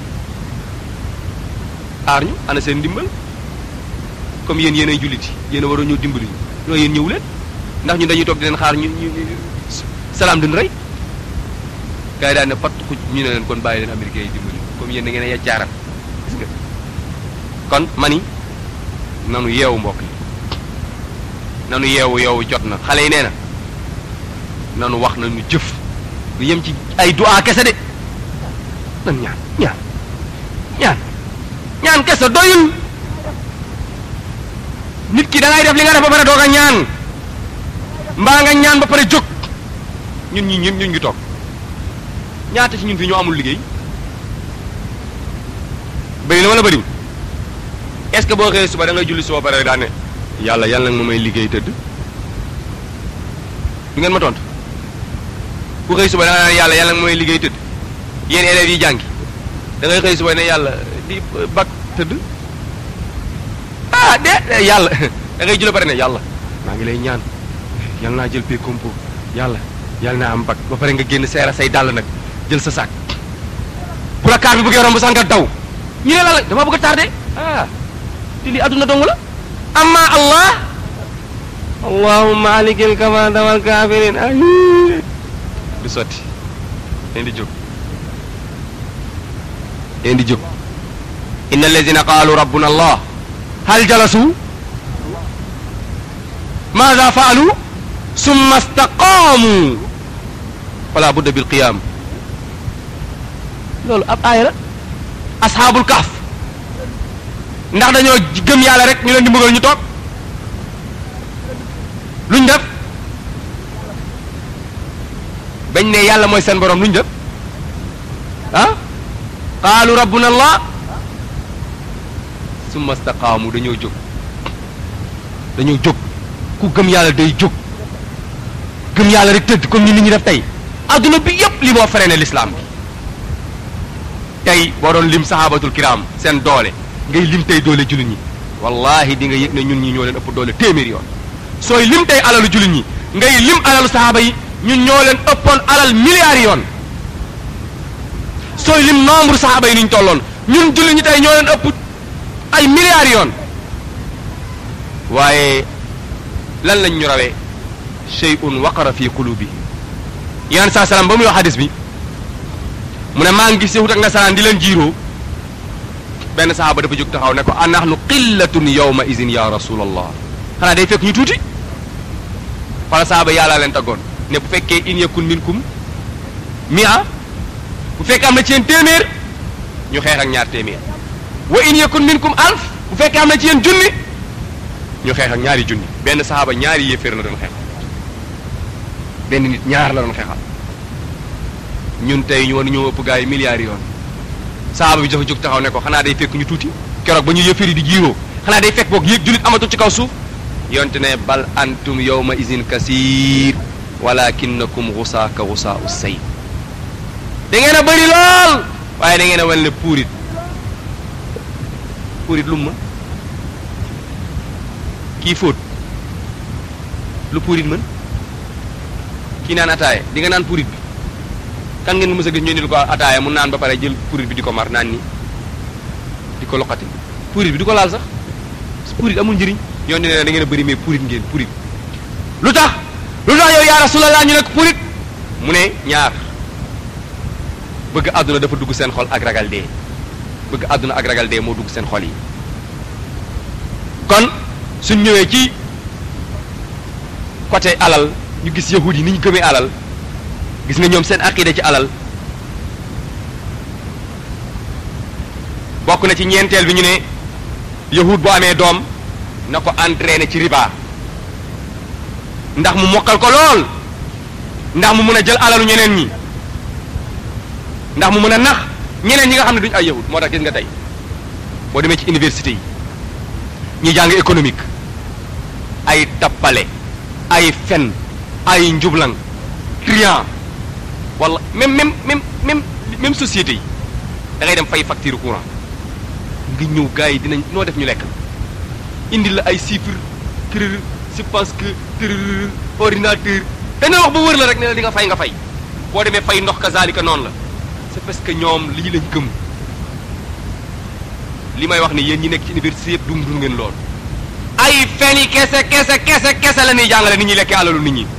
aar ñu ana seen ndimbal comme yéen yéenay jullit yi yéen a waroon ñëw dimbali ñu loolu yéen ñëw leen ndax ñun dañuy toog di leen xaar ñu ñu salaam duñ rey gars yi daal ne pat xuj ñu ne leen kon bàyyi leen américains yi dimbali comme yéen da ngeen a yaccaaral gis nga kon mani nanu yeewu mbokk yi nanu yeewu yeewu jot na xale yi nee na nanu wax nañu jëf lu yem ci ay du'a kese de nan ñaan ñaan ñaan ñaan kese doyul nit ki da ngay def li nga def ba pare doog a ñaan mbaa nga ñaan ba pare jóg ñun ñi ñun ñun ngi toog ñaata ci ñun fi ñoo amul liggéey bëri na wala bëriwul est-ce que boo xëyee suba da ngay julli suba pare daan ne yàlla yàlla nag ma may liggéey tëdd du ngeen ma tontu ku xëy suba da nga naan yàlla yàlla nag ma may liggéey tëdd yéen élèves yi jàngi da ngay xëy suba ne yàlla di bak tëdd ah de yàlla da ngay julli pare ne yàlla maa ngi lay ñaan yàlla naa jël pay compo yàlla yàlla naa am bak ba pare nga génn seera say dàll nag jël sa sac bu la kaar bi bëggee romb sax nga daw ñu ne la la dama bëgg a tardé ah te lii adduna dong la amma allah allahumma alikil kamanda wal kafirin ay du sotti leen di jóg leen di jóg inna alladina qaalu rabbuna allah hal jalasu maada faalu summa staqaamu fala budda bil qiyam loolu ab aaya la asxaabul kaaf ndax dañoo gëm yàlla rek ñu leen di mbugal ñu toog luñ def bañ ne yàlla mooy seen borom luñ def ah qaalu rabbuna allah summa staqaamu dañoo jóg dañoo jóg ku gëm yàlla day jóg gëm yàlla rek tëdd comme ni nit ñi def tey adduna bi yépp li moo freiné l'islam bi tey boo doon lim sahabatul kiram seen doole ngay lim tey doole jullit ñi wallahi di nga yëg ne ñun ñi ñoo leen ëpp doole téeméer yoon sooy lim tey alalu jullit ñi ngay lim alalu sahaba yi ñun ñoo leen ëppoon alal milliards yoon sooy lim nombre sahaba yi ni ñu tolloon ñun jullit ñi tey ñoo leen ëpp ay milliards yoon waaye lan lañ ñu rawee shay'un waqara fi qulubihim yaan saa salaam ba muy wax hadis bi mu ne maa ngi gis yahut ak nasaraan di leen jiiroo benn sahaaba dafa jóg taxaw ne ko anahnu qillatun yawma izin ya rasulallah xanaa day fekk ñu tuuti xoola sahaaba yàllaa leen taggoon ne bu fekkee in yakun minkum mia bu fekkee am na ci yéen téeméer ñu xeex ak ñaar téeméer wa in yakun minkum alf bu fekkee am na ci yéen junni ñu xeex ak ñaari junni benn sahaaba ñaari yéeféer la doon xeexal benn nit ñaar la doon xeexal ñun tey ñu war ñoo ëpp gars yi milliards yoon sahaaba bi dafa jóg taxaw ne ko xanaa day fekk ñu tuuti keroog ba ñu yëfër yi di jiiroo xanaa day fekk boog yéeg jullit amatul ci kaw suuf yonte ne bal antum yawma izin kasiir walakinnakum xusaa ka xusaa u say da ngeen a bëri lool waaye da ngeen a wan ne puurit puurit lu mu mën kii fóot lu puurit mën kii naan ataaye di nga naan puurit bi kan ngeen mës a gis ñu indil ko ataaya mu naan ba pare jël purit bi di ko mar naan ni di ko loqati purit bi di ko laal sax purit amul njëriñ yoon ne da ngeen a bëri mais purit ngeen purit lu tax lu tax yow yaa rasulallah ñu nekk purit mu ne ñaar bëgg àdduna dafa dugg seen xol ak ragal dee bëgg àdduna ak ragal dee moo dugg seen xol yi kon suñ ñëwee ci côté alal ñu gis yahud yi ni ñu gëmee alal gis nga ñoom seen aqida ci alal bokk na ci ñeenteel bi ñu ne yahud bu amee doom na ko entraîné ci riba ndax mu mokkal ko lool ndax mu mën a jël alalu ñeneen ñi ndax mu mën a nax ñeneen ñi nga xam ne duñu ay yahud moo tax gis nga tey boo demee ci université yi ñi jàng économique ay tappale ay fen ay njublang trian wala même même même même même société yi da ngay dem fay facture courant nga ñëw gars yi dinañ noo def ñu lekk indi la ay chiffres tërër je pense que tërër ordinateur dañoo wax ba wër la rek ne la di nga fay nga fay boo demee fay ndox kazalika noonu la c'est parce que ñoom lii lañ gëm li may wax ni yéen ñi nekk ci université yëpp dum dum ngeen lool ay fen yi kese kese kese kese la ñuy jàngale nit ñi lekkee alalu nit ñi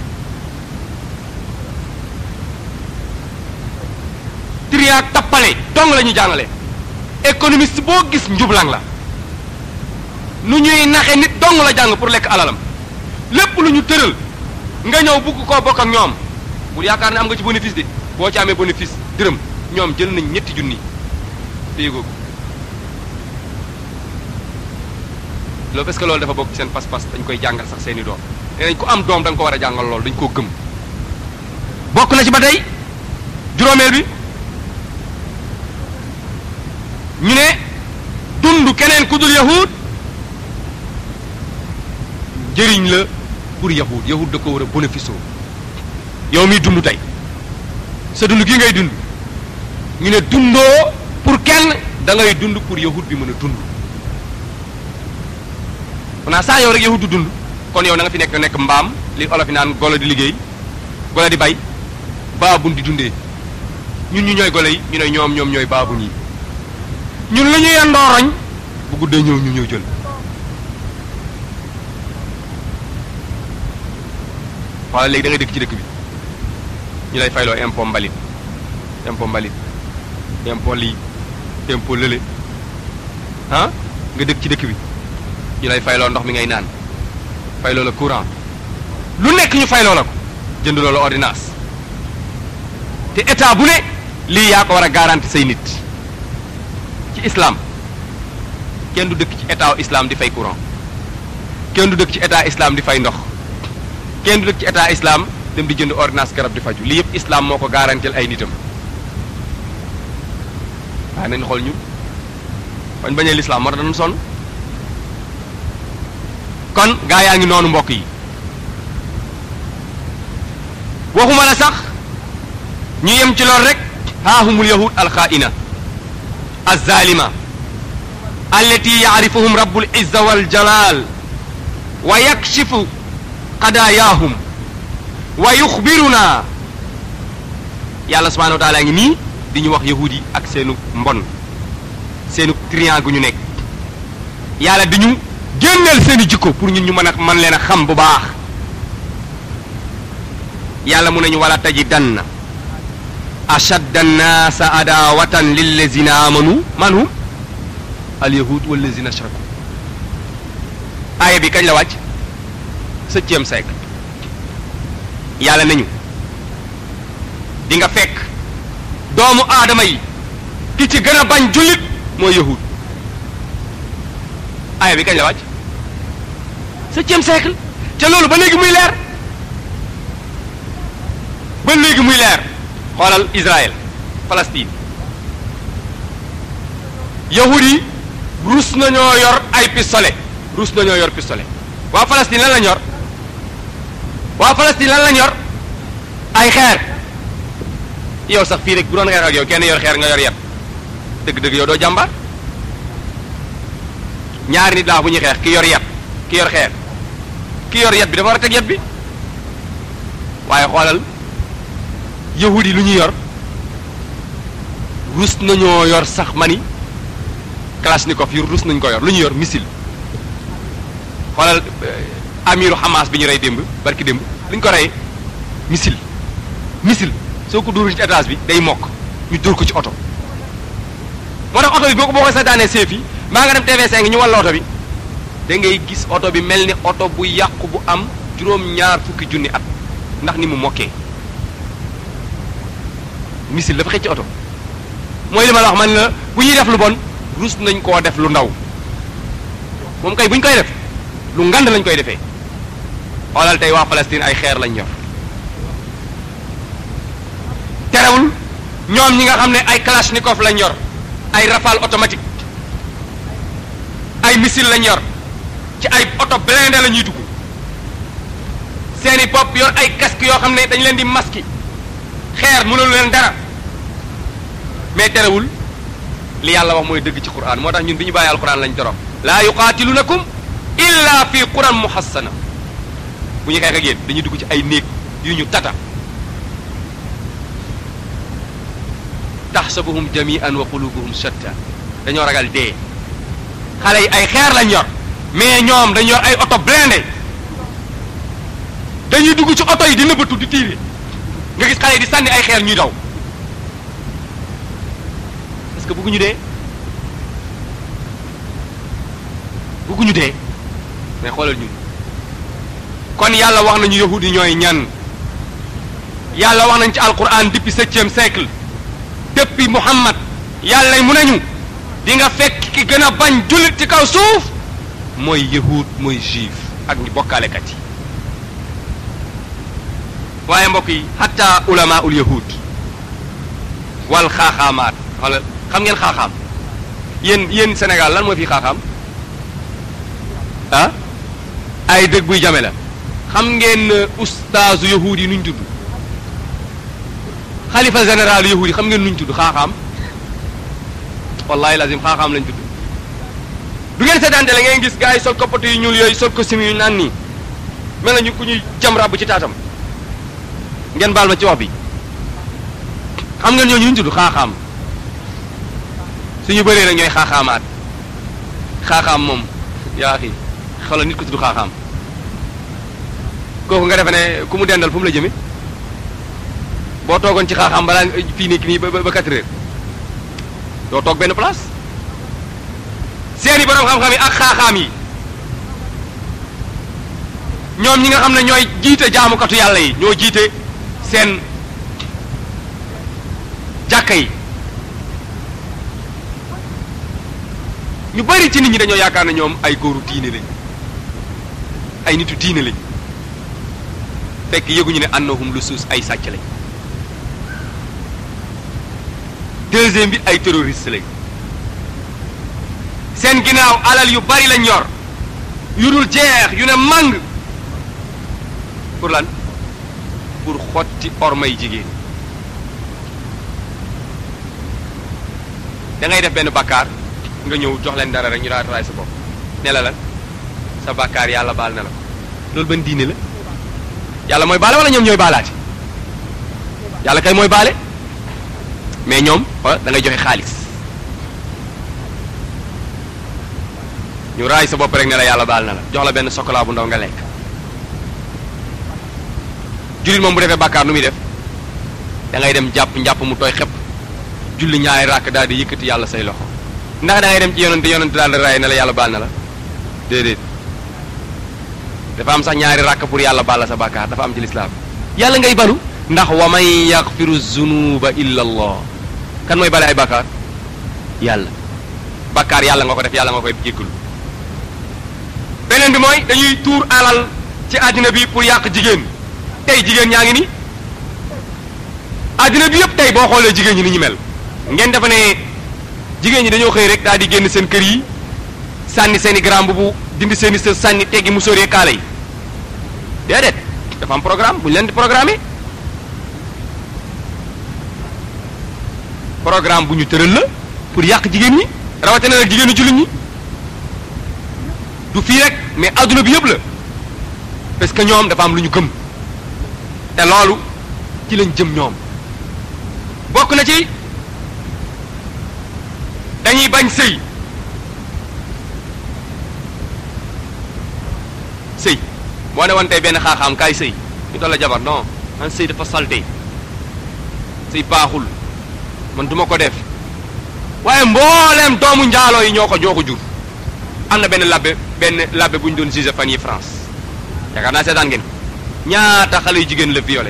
triak tappale dong la ñuy jàngale économiste boo gis njublang la nu ñuy naxe nit dong la jàng pour lekk alalam lépp lu ñu tëral nga ñëw bugg koo bokk ak ñoom bul yaakaar ne am nga ci bénéfice de boo ci amee bénéfice dërëm ñoom jël nañ ñetti junni téye ko loolu parce que loolu dafa bokk ci seen pas-pas dañ koy jàngal sax seeni doom nee nañ ku am doom da nga ko war a jàngal loolu dañ koo gëm bokk na ci ba tey juróomeel bi ñu ne dund keneen ku dul yahud njëriñ la pour yahud yahud da ko war a bénéfice yow miy dund tey sa dund gi ngay dund ñu ne dundoo pour kenn da ngay dund pour yahud bi mën a dund xanaa saa yow rek yahud du dund kon yow na nga fi nekk nekk mbaam li olof yi naan golo di liggéey golo di bay baabun di dundee ñun ñu ñooy golo yi ñu ne ñoom ñoom ñooy baabun yi ñun lu ñu yendoo roñ bu guddee ñëw ñu ñëw jël wala léegi da ngay dëkk ci dëkk bi ñu lay fayloo impôt mbalit impôt mbalit impôt lii impôt lële ah nga dëkk ci dëkk bi ñu lay fayloo ndox mi ngay naan fayloo la courant lu nekk ñu fayloo la ko jënd loola ordonnance te état bu ne lii yaa ko war a garanti say nit ci islam kenn du dëkk ci état islam di fay courant kenn du dëkk ci état islam di fay ndox kenn du dëkk ci état islam dem di jënd ordonnance garab di faju lii yëpp islam moo ko garantil ay nitam waaye nañ xool ñun bañ bañee l'islam moo tax dañu sonn kon gaa yaa ngi noonu mbokk yi waxuma la sax ñu yem ci lool rek haahumul yahud alxaaina alzalima allati yaarifuhum rabbul izza wal jalal wa yakshifu qadayaahum wa yuxbiruna yàlla subhanahu wa taala ngi nii di ñu wax yahud yi ak seenu mbon seenu trian gu ñu nekk yàlla di ñu génneel seeni jikko pour ñun ñu mën a mën leen a xam bu baax yàlla mu nañu wala tajidanna ashadda annaasa adawatan lillazina amanu man hum alyahud wallazina ashraku aaya bi kañ la wàcc septième siècle yàlla nañu di nga fekk doomu aadama yi ki ci gën a bañ jullit mooy yahud aaya bi kañ la wàcc septième siècle te loolu ba léegi muy leer ba léegi muy leer xoolal Israël Palestine yahud yi rus nañoo yor ay pistolet rus nañoo yor pistolet waa Palestine lan lañ yor waa Palestine lan lañ yor ay xeer yow sax fii rek bu doon xeex ak yow kenn yor xeer nga yor yet dëgg-dëgg yow doo jàmbaar ñaari nit laa bu ñuy xeex ki yor yet ki yor xeer ki yor yet bi dafa war a teg yet bi waaye xoolal yahudi lu ñuy yor rus nañoo yor sax mani kalashnikov yu rus nañ ko yor lu ñuy yor missile xoolal amiru Hamas bi ñu rey démb barki démb lu ñu ko reyee missile missile soo ko dóorul ci étage bi day mokk ñu dóor ko ci oto moo tax oto bi boo ko boo ko sa daanee seef yi maa nga dem TV5 ñu walla oto bi da ngay gis oto bi mel ni oto bu yàqu bu am juróom-ñaar fukki junni at ndax ni mu mokkee missile dafa xëcc oto mooy li ma la wax man la bu ñuy def lu bon rus nañ koo def lu ndaw moom kay bu ñu koy def lu ngand lañ koy defee xoolal tey waa Palestine ay xeer lañ yor terewul ñoom ñi nga xam ne ay kalachnikov lañ yor ay rafale automatique ay missile lañ yor ci ay oto blindé la ñuy dugg seeni bopp yor ay casque yoo xam ne dañ leen di masque xeer mënul leen dara mais terewul li yàlla wax mooy dëgg ci quran moo tax ñun bi ñu bàyyi alquran lañ torox laa yuqaatilunakum illa fi quran muhassana bu ñu xeex ak yéen dañuy dugg ci ay néeg yu ñu tata taxsabuhum jami'an wa qulubuhum shatta dañoo ragal dee xale yi ay xeer lañ yor mais ñoom dañ yor ay oto blindé dañuy dugg ci oto yi di nëbbatu di tiire nga gis xale yi di sànni ay xeer ñuy daw parce que bëgguñu dee bëgguñu dee mais xoolal ñun kon yàlla wax nañu yahudi ñooy ñan yàlla wax nañ ci alquran depuis septième siècle depuis Muhammad yàlla mu nañu di nga fekk ki gën a bañ jullit ci kaw suuf mooy yahud mooy juif ak ñu bokkaalekat yi waaye mbokk yi hatta ulama ul yahud wal xaaxaamaat wala xam ngeen xaaxaam yéen yéen Sénégal lan moo fi xaaxaam ah ay dëgg buy jame la xam ngeen ustaazu yahud yi nuñ tudd xalifa général yahud yi xam ngeen nuñ tudd xaaxaam wallahi lazim xaaxaam lañ tudd du ngeen seetaante la ngeen gis gars yi sol koppatu yu ñuul yooyu sol costume yu naan nii mel na ñu ku ñuy jam ràbb ci taatam ngeen baal ma ci wax bi xam ngeen ñooñu ñu tudd xaaxaam suñu bëree nag ñooy xaaxaamaat xaaxaam moom yaa xi xoolal nit ko tudd xaaxaam kooku nga defe ne ku mu dendal fu mu la jëme boo toogoon ci xaaxaam balaa fii nekk nii ba ba quatre heures doo toog benn place seeni borom xam-xam yi ak xaaxaam yi ñoom ñi nga xam ne ñooy jiite jaamukatu yàlla yi ñoo jiite seen jàkka yi ñu bari ci nit ñi dañoo yaakaar ne ñoom ay góoru diine lañ ay nitu diine lañ fekk yëguñu ne annahum lu suus ay sàcc lañ deuxième bi ay terroriste lañ seen ginnaaw alal yu bari lañ yor yu dul jeex yu ne màng pour lan pour xotti ormay jigéen da ngay def benn bakkaar nga ñëw jox leen dara rek ñu daal raay sa bopp ne la lan sa bakkaar yàlla baal na la ko loolu ban diine la yàlla mooy baale wala ñoom ñooy baalaati yàlla kay mooy baale mais ñoom da ngay joxe xaalis ñu raay sa bopp rek ne la yàlla baal na la jox la benn chocolat bu ndaw nga lekk jullit moom bu defee bàkkaar nu muy def da ngay dem jàpp njàpp mu tooy xepp julli ñaari ràkk daal di yëkkati yàlla say loxo ndax da ngay dem ci yonante yonante daal di raay ne la yàlla baal na la déedéet dafa am sax ñaari ràkk pour yàlla baal la sa bàkkaar dafa am ci lislaam yàlla ngay balu ndax wa man yaxfiru zunuba illa allah kan mooy bale ay bàkkaar yàlla bàkkaar yàlla nga ko def yàlla nga koy jéggalu beneen bi mooy dañuy tuur alal ci àddina bi pour yàq jigéen tey jigéen ñaa ngi ni àddina bi yëpp tey boo xoolee jigéen ñi ni ñu mel ngeen defe ne jigéen ñi dañoo xëy rek daal di génn seen kër yi sànni seen i grand bu dindi seen i sër sànni teggi mu sóoree kaala yi déedéet dafa am programme bu ñu leen di programmer programme bu ñu tëral la pour yàq jigéen ñi rawatina nag jigéenu jullit ñi du fii rek mais adduna bi yëpp la parce que ñoom dafa am lu ñu gëm te loolu ci lañ jëm ñoom bokk na ci dañuy bañ sëy sëy boo ne woon tey benn xaaxaam kaay sëy ñu toll la jabar non man sëy dafa salte sëy baaxul man duma ko def waaye mbooleem doomu njaaloo yi ñoo ko ñoo ko jur am na benn labbe benn labbe bu ñu doon juge fan yi France yaakaar naa seetaan ngeen ñaata xale yu jigéen la violé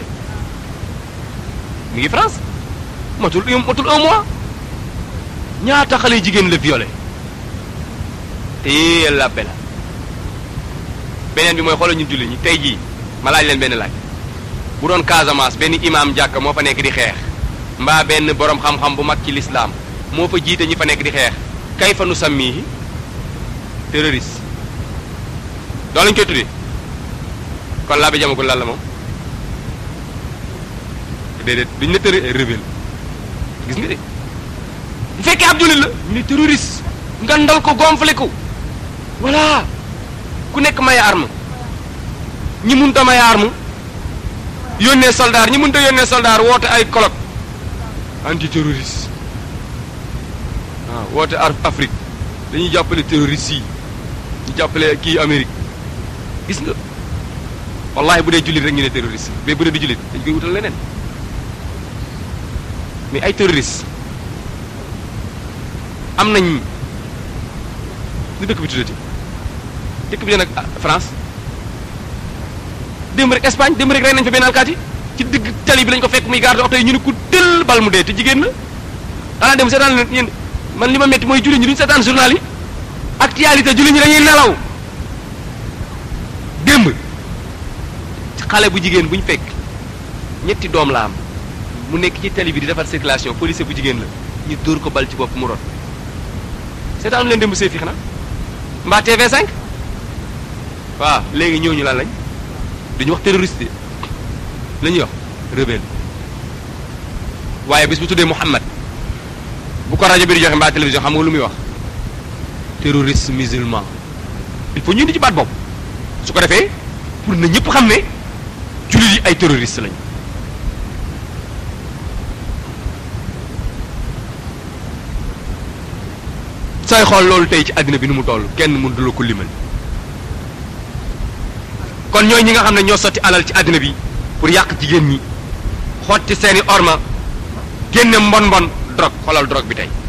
mi ngi France matul matul un mois ñaata xale yu jigéen la violé te lappe la beneen bi mooy xoolal ñu julli ñi tey jii ma laaj leen benn laaj bu doon Casamance benn imam jàkka moo fa nekk di xeex mbaa benn borom xam-xam bu mag ci lislaam moo fa jiite ñi fa nekk di xeex kay fa nu sammihi terroriste doo lañ koy tuddee kon laa bi jamagul lan la moom déedéet duñ ne tërë rebelle gis nga de bu fekkee ab jullit la ñu ne terroriste nga ndal ko gonflé ko voilà ku nekk may arme ñi munta may arme yónnee soldat ñi munta yónnee soldat woote ay colloque anti terroriste waaw woote ar Afrique dañuy jàppale terroriste yi ñu jàppale kii Amérique gis nga wallahi bu dee jullit rek ñu ne terroriste mais bu dee du jullit dañ koy wutal leneen mais ay terroriste am nañ lu dëkk bi tuddati dëkk bi nag France démb rek Espagne démb rek rey nañ fa benn alkaati ci digg tali bi lañ ko fekk muy garde oto yi ñu ne ku tël bal mu dee te jigéen la xanaa dem seetaan leen yéen man li ma metti mooy julli ñi duñu seetaan journal yi actualité julli ñi dañuy nelaw démb xale bu jigéen bu ñu fekk ñetti doom la am mu nekk ci tali bi di defar circulation policier bu jigéen la ñu dóor ko bal ci bopp mu rot seetaanu leen démb seefi xanaa mbaa TV5 waaw léegi ñooñu lan lañ duñu wax terroriste la ñuy wax rebelle waaye bis bu tuddee Muhammad bu ko rajo bi di joxe mbaa télévision xam nga lu muy wax terroriste musulman il faut ñu indi ci baat boobu su ko defee pour na ñëpp xam ne jullit yi ay terroriste lañ sooy xool loolu tey ci àddina bi nu mu toll kenn mënu la ko limal kon ñooy ñi nga xam ne ñoo sotti alal ci àddina bi pour yàq jigéen ñi xotti seeni orma génne mbon mbon drogue xoolal drogue bi tey